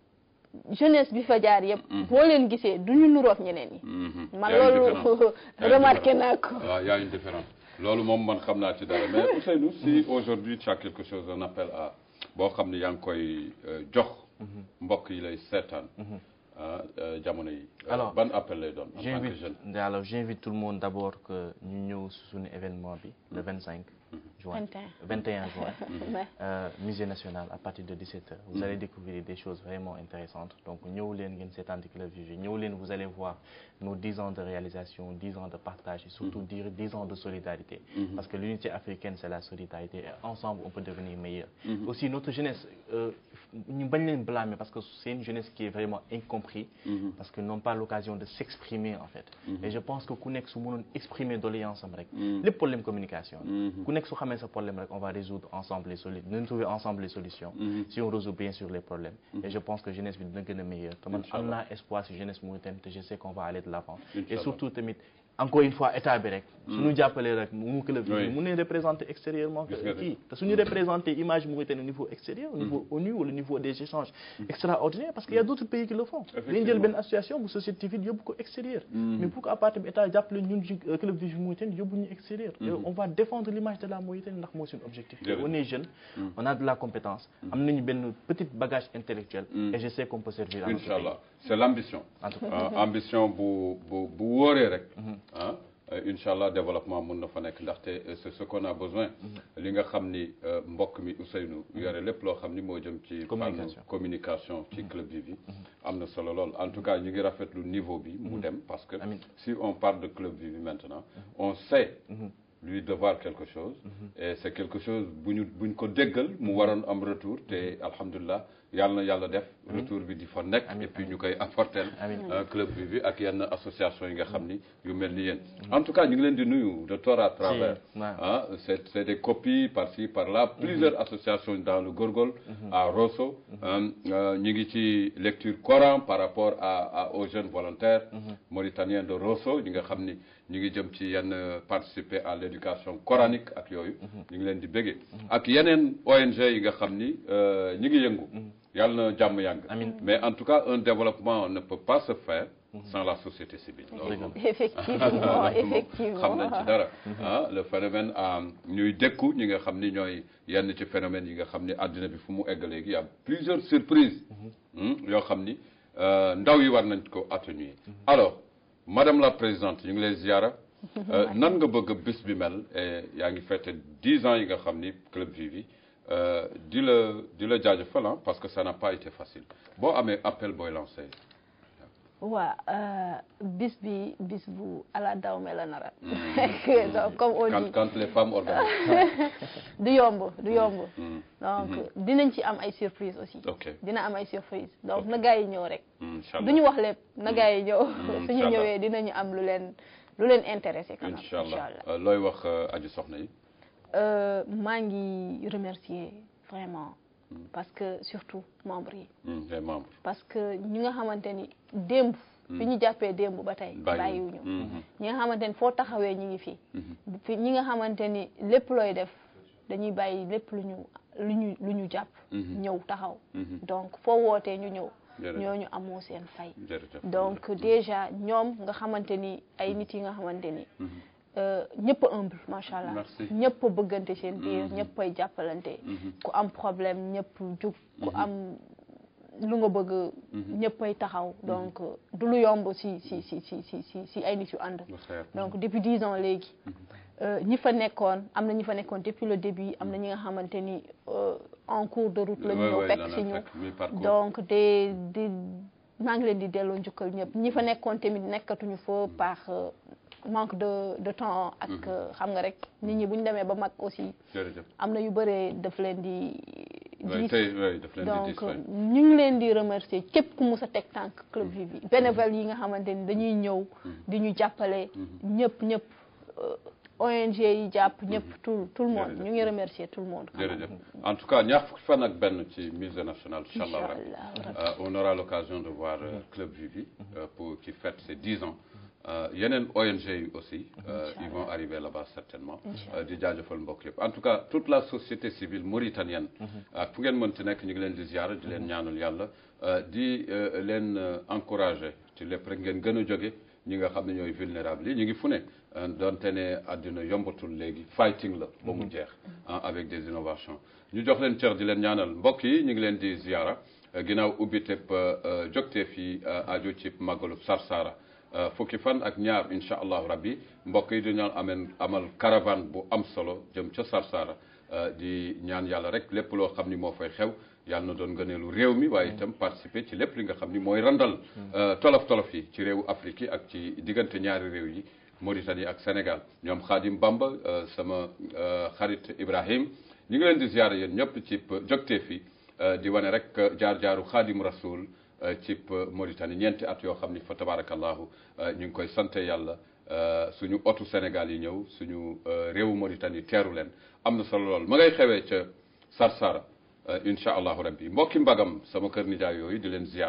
jeunesse bi fa jaar yëpp boo leen gisee du ñu nuroog ñeneen ñi
Mhm.
man
Y a une
loolu
différence. Y a une
remarqué
différence.
naa ko
waaw y a une différence loolu moom man xam naa ci dara mais Ousseynou si aujourd'hui tu as quelque chose un appel à boo xam ne yaa ngi koy euh, jox mbokk yi lay seetaan ah euh, jamono yi Euh,
Alors,
ban appel lay doon en tant que
j'invite
jeune
alors j'invite tout le monde d'abord que ñu ñëw si suñu événement bi le 25 juin
21.
21 juin
Ouais.
euh, musée national à partir de 17h vous allez découvrir des choses vraiment intéressantes donc ñëw leen ngeen seetaan ci Club Vivi ñëw leen vous allez voir nos 10 ans de réalisation 10 ans de partage et surtout 10 10 ans de solidarité parce que l'unité africaine c'est la solidarité et ensemble on peut devenir meilleur aussi notre jeunesse euh, ñu bañ leen blâmer parce que c'est une jeunesse qui est vraiment incompris parce que n'ont pas l'occasion de s'exprimer en fait et je pense que ku nekk su mënoon exprimer doléance am rek lépp problème communication la ku nekk su xamee sa problème rek on va résoudre ensemble les solutions nous trouver ensemble les solutions si on résout bien sûr les problèmes et je pense que jeunesse bi dina gën a meilleur te man am naa espoir si jeunesse mauritanienne te je sais qu'on va aller de l'avant et
Inch'Allah.
surtout tamit encore une fois état bi rek suñu jàppalee rek mu club bi
Oui.
mu ne représenter extérieurement
Gis nga de.
kii te suñu représenter image Mauritanie au niveau extérieur au niveau ONU wala au niveau des échanges extraordinaires parce qu'il y a d'autres pays qui le font dañu jël benn association bu société civile yóbbu ko extérieur mais pour que à partir bi état jàppale ñun ci euh, club Vivi Mauritanie yóbbu ñu extérieur Et on va défendre l'image de la Mauritanie ndax mooy suñu objectif
Jërëjëf.
on est jeune on a de la compétence am nañu benn petit bagage intellectuel et je sais qu'on peut servir à notre
incha
pays
allah c'est l'ambition
en tout cas
Euh, ambition bu bu bu wóoree rek ah euh, incha allah développement mun na fa nekk ndaxte euh, c'est ce qu'on a besoin li nga xam ni euh, mbokk mi Ousseynou yore lépp loo xam ni moo jëm ci fànn
Communication.
communication ci club Vivi am na solo lool en tout cas ñu ngi rafetlu niveau bi mu dem parce que
Amiin.
si on parle de club Vivi maintenant on sait lui devoir quelque chose et c'est quelque chose bu ñu bu ñu ko déggal mu waroon am retour te alhamdulilah yàlla na yàlla def retour bi di fa nekk et puis ñu koy apporter
Amiin.
euh, club Vivi ak yenn association yi nga xam ni yu mel ni yéen en tout cas ñu ngi leen di nuyu de tort à travers
Si, ouais.
ah c'est c'est des copies par-ci par-là plusieurs associations dans le Gorgol à Rosso euh, euh, ñu ngi ci lecture Coran par rapport à, à aux jeunes volontaires mauritaniens de Rosso ñi nga xam ni ñu ngi jëm ci yenn euh, participer à l'éducation coranique ak yooyu ñu ngi leen di béggee ak yeneen ONG yi nga xam ni euh, ñu ngi yëngu yàlla na jàmm yàgg
Amiin.
mais en tout cas un développement ne peut pas se faire sans la société civile loolu moom
effectivement
xam
effectivement
nañ ci dara ah le phénomène ah ñuy dékku ñi nga xam ni ñooy yenn ci phénomène yi nga xam ni àddina bi fu mu egg léegi y a plusieurs surprises hmm, yoo xam ni euh, ndaw yi war nañ ko atténuer alors madame la présidente ñu ngi lay ziara euh, nan nga bëgg bis bi mel et yaa ngi fête dix ans yi nga xam ni club Vivi euh, di la di la jaajëfal ah, parce que ça n'a pas été facile boo amee appel booy lancé
waa bis bi bis bu ala dawme la nara donc comme on
quand
dit
quand les femmes organisent
du yomb du yomb
Hmm,
donc dinañ ci am ay surprise aussi
ok
dina am ay surprise donc na gars yi ñëw rek
incha
du
allah
ñu wax lépp na gars yi ñëw
Mm,
suñu
inchallah.
ñëwee dinañu am lu leen lu leen intéressé quand même
incha allah
inchallah
Euh, looy wax euh, aji soxna yi
Euh, maa ngi remercier vraiment parce que surtout membres yi
Hmm, les membres
parce que ñi nga xamante ni démb fi ñu jàppee démb ba tey
bàyyiwuñu.
bàyyiwuñu
Mhm.
ñi nga xamante ni foo taxawee ñi ngi fi fi ñi nga xamante ni lépp looy def dañuy bàyyi lépp lu ñu lu ñu lu ñu jàpp
Mhm.
ñëw taxaw
Mhm.
donc foo wootee ñu ñëw
Jërëjëf.
ñooñu amoo seen fay
jërëjëf
donc déjà ñoom nga xamante ni ay nit yi nga xamante ni
Mhm.
euh, ñëpp a humble macha allah
Merci.
ñëpp a bëggante seen biir ñëpp ay jàppalante
Mhm.
ku am problème ñëpp jug ku am lu nga bëgg ñëpp ay taxaw donc du lu yomb si si si si si si si ay nit yu ànd
Lu xeer.
donc depuis dix ans léegi euh, ñi fa nekkoon am na ñi fa nekkoon depuis le début am na ñi nga xamante ni euh, en cours de route la ñu
Ouais,
ñëw
ouais,
fekk
la
si
na
ñu
fekk, mi-parcours.
donc de di maa ngi leen di delloo njukkal ñëpp ñi fa nekkoon tamit nekkatuñu fa par euh, manque de de temps ak euh, xam nga rek nit ñi bu ñu demee ba mag aussi
jërëjëf
am na yu bëree daf leen di
Ouais,
diis
tey ouais, daf leen di
donc
dis ouais.
ñu ngi leen di remercier képp ku mus a teg tànk club Vivi bénévole yi nga xamante ni dañuy ñëw di ñu jàppale ñëpp ñëpp euh, ONG yi jàpp ñëpp tout tout le monde
Jërëjëf.
ñu ngi remercier tout le monde quand même.
jërëjëf en tout cas ñaar fukki fan ak benn ci musée national incha allah
Inch'Allah,
rabbi.
rabbi.
Euh, on aura l'occasion de voir euh, club Vivi euh, pour qui fête ses dix ans Euh, yeneen ONG yi aussi euh, ils vont arriver là-bas certainement Euh, di jaajëfal mbokk yëpp en tout cas toute la société civile mauritanienne ak fu ngeen mënti nekk ñu ngi leen di ziara di leen ñaanal yàlla euh, di euh, leen euh, encourager ci lépp rek ngeen gën a jóge ñi nga xam ne ñooy vulnérable yi ñu ngi fu ne euh, donte ne àddina yombatul léegi fighting la ba mu jeex ah, avec des innovations ñu jox leen cër di leen ñaanal mbokk yi ñu ngi leen di ziara euh, ginnaaw ubbi teb jogteef yi aju ci màggalub Sarsara Euh, fukki fan ak ñaar incha allahu rabbi mbokk yi dañu ameen amal caravane bu am solo jëm ca Sarsara euh, di ñaan yàlla rek lépp loo xam ni moo fay xew yàlla na doon gëneelu réew mi waaye itam participer ci lépp li nga xam ni mooy randal euh, tolof tolof yi ci réewu Afrique yi ak ci diggante ñaari réew yi Mauritanie ak Sénégal ñoom Khadim Bamba euh, sama euh, xarit Ibrahim ñu ngi leen di ziyaare yéen ñëpp ci jogtee fi di wane rek jaar-jaaru Khadim Rasoul ci Mauritanie ñeenti at yoo xam ni fa tabarakallahu ñu ngi koy sante yàlla suñu otu Sénégal yi ñëw suñu réewu Mauritanie teeru leen am na solo lool ma ngay xewee ca Sarsara incha allahu rabbi mbokki mbagam sama kër nijaay yooyu di leen ziara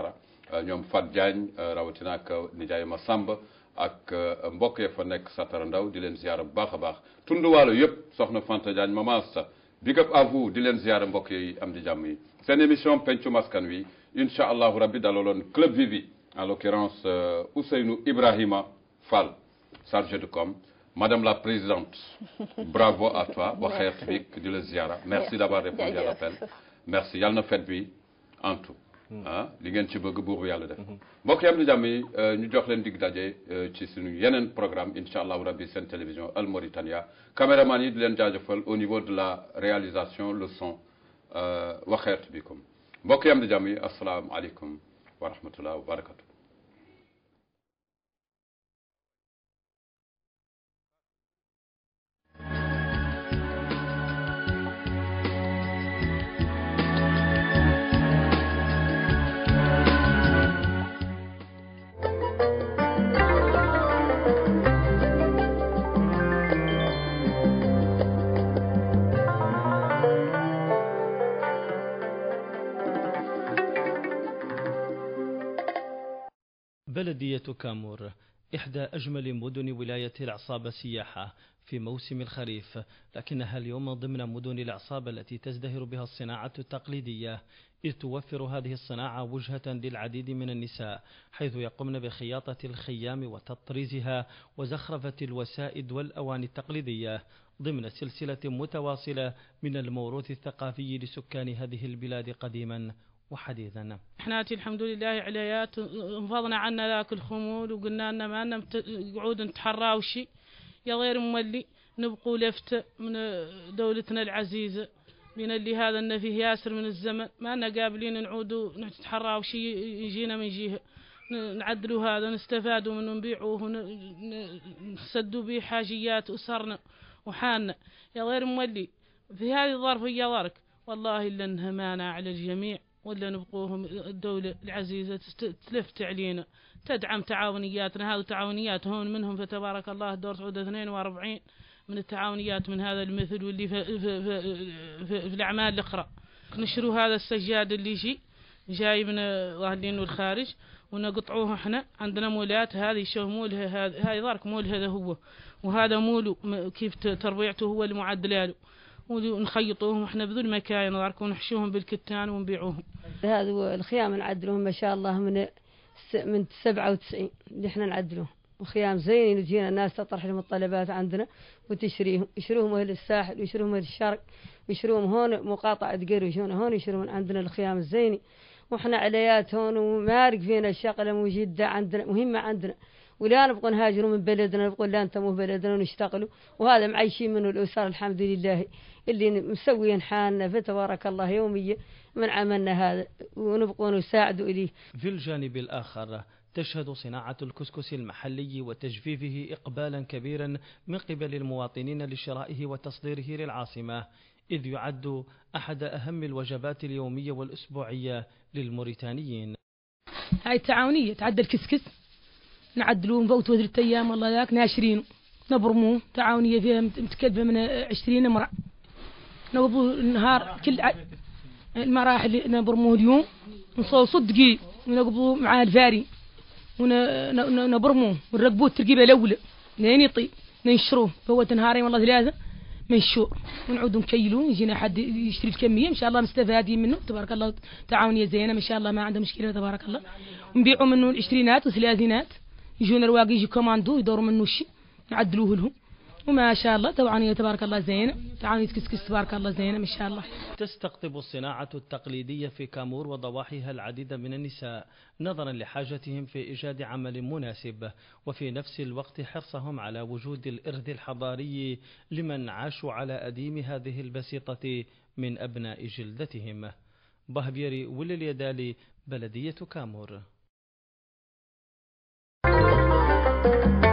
ñoom Fat Diagne rawatina ak nijaay ma Samba ak mbokk ya fa nekk Satara Ndaw di leen ziara bu baax a baax tunduwaalo yëpp soxna Fanta Diagne Mama Asta big up à vous di leen ziara mbokk yi am di jàmm yi seen émission pencu maskan wi incha allahu rabbi dalaloon Club Vivi en l'occurrence Ousseynou Ibrahima Fall chargé de com Madame la Présidente, bravo à toi, Wakher Tbik, de la Ziara. Merci d'avoir répondu à l'appel. Merci. Yàlla na fête bi en tout. ah li ngeen ci bëgg buur bi yàlla def. mbokk yi am na jàmm yi ñu jox leen dig daje ci suñu yeneen programme incha allahu rabbi seen télévision Al Mauritania caméraman yi di leen jaajëfal au niveau de la réalisation le son Wakher Tbikum mbokk yi am na jàmm yi asalaamaaleykum wa rahmatullah wa barakatu.
بلدية كامور إحدى أجمل مدن ولاية العصابة سياحة في موسم الخريف لكنها اليوم ضمن مدن العصابة التي تزدهر بها الصناعة التقليدية إذ توفر هذه الصناعة وجهة للعديد من النساء حيث يقمن بخياطة الخيام وتطريزها وزخرفة الوسائد والأواني التقليدية ضمن سلسلة متواصلة من الموروث الثقافي لسكان هذه البلاد قديما وحديثا
احنا الحمد لله عليات انفضنا عنا ذاك الخمول وقلنا لنا ما لنا قعود نتحرى وشي يا غير مولي نبقوا لفت من دولتنا العزيزة من اللي هذا ان فيه ياسر من الزمن ما لنا قابلين نعودوا نتحرى وشي يجينا من جهة نعدلوا هذا نستفادوا منه نبيعوه نسدوا به حاجيات أسرنا وحالنا يا غير مولي في هذه الظرفية ظرك والله إلا انها مانع على الجميع ولا نبقوهم الدولة العزيزة تلفت علينا تدعم تعاونياتنا هذه تعاونيات هون منهم فتبارك الله دور سعودة 42 من التعاونيات من هذا المثل واللي في, في, في, في, في الأعمال الأخرى نشروا هذا السجاد اللي يجي جاي من ظاهرين والخارج ونقطعوه احنا عندنا مولات هذه شو مولها هذه ظارك مول هذا هو وهذا مول كيف تربيعته هو المعدل له ونخيطوهم احنا بذل مكاين ظارك ونحشوهم بالكتان ونبيعوهم
هذا الخيام نعدلوهم ما شاء الله من من 97 اللي احنا نعدلوهم وخيام زين يجينا الناس تطرح لهم الطلبات عندنا وتشريهم يشروهم اهل الساحل ويشروهم اهل الشرق ويشروهم هون مقاطعة قري يجون هون يشروهم عندنا الخيام الزيني واحنا عليات هون ومارق فينا الشغله وجدة عندنا مهمة عندنا ولا نبغى نهاجروا من بلدنا نبغى لا انتموا بلدنا ونشتغلوا وهذا معيشين منه الأسر الحمد لله اللي مسويين حالنا فتبارك الله يوميا من عملنا هذا ونبغى نساعدوا إليه
في الجانب الآخر تشهد صناعة الكسكس المحلي وتجفيفه إقبالا كبيرا من قبل المواطنين لشرائه وتصديره للعاصمة إذ يعد أحد أهم الوجبات اليومية والأسبوعية للموريتانيين
هاي التعاونية تعدل كسكس نعدلوه نفوتوا ثلاث أيام والله ذاك ناشرينه نبرموه تعاونية فيها متكلفة من عشرين امرأة نوضوا النهار كل ع... المراحل نبرموه اليوم نصوصوا دقيق ونقبضوا مع الفاري ونبرموه ونرقبوه الترقيبة الأولى لين يطيب ننشروه فوت نهارين والله ثلاثة منشور ونعود نكيلوه يجينا حد يشتري الكمية إن شاء الله مستفادين منه تبارك الله تعاونية زينة ما شاء الله ما عنده مشكلة تبارك الله ونبيعوا منه العشرينات والثلاثينات يجون الواقي يجي كوماندو يدوروا منه الشيء نعدلوه لهم وما شاء الله تعاونية تبارك الله زينة تعاونية كسكس تبارك الله زينة ما شاء الله
تستقطب الصناعة التقليدية في كامور وضواحيها العديد من النساء نظرا لحاجتهم في إيجاد عمل مناسب وفي نفس الوقت حرصهم على وجود الإرث الحضاري لمن عاشوا على أديم هذه البسيطة من أبناء جلدتهم بهبيري ولليدالي بلدية كامور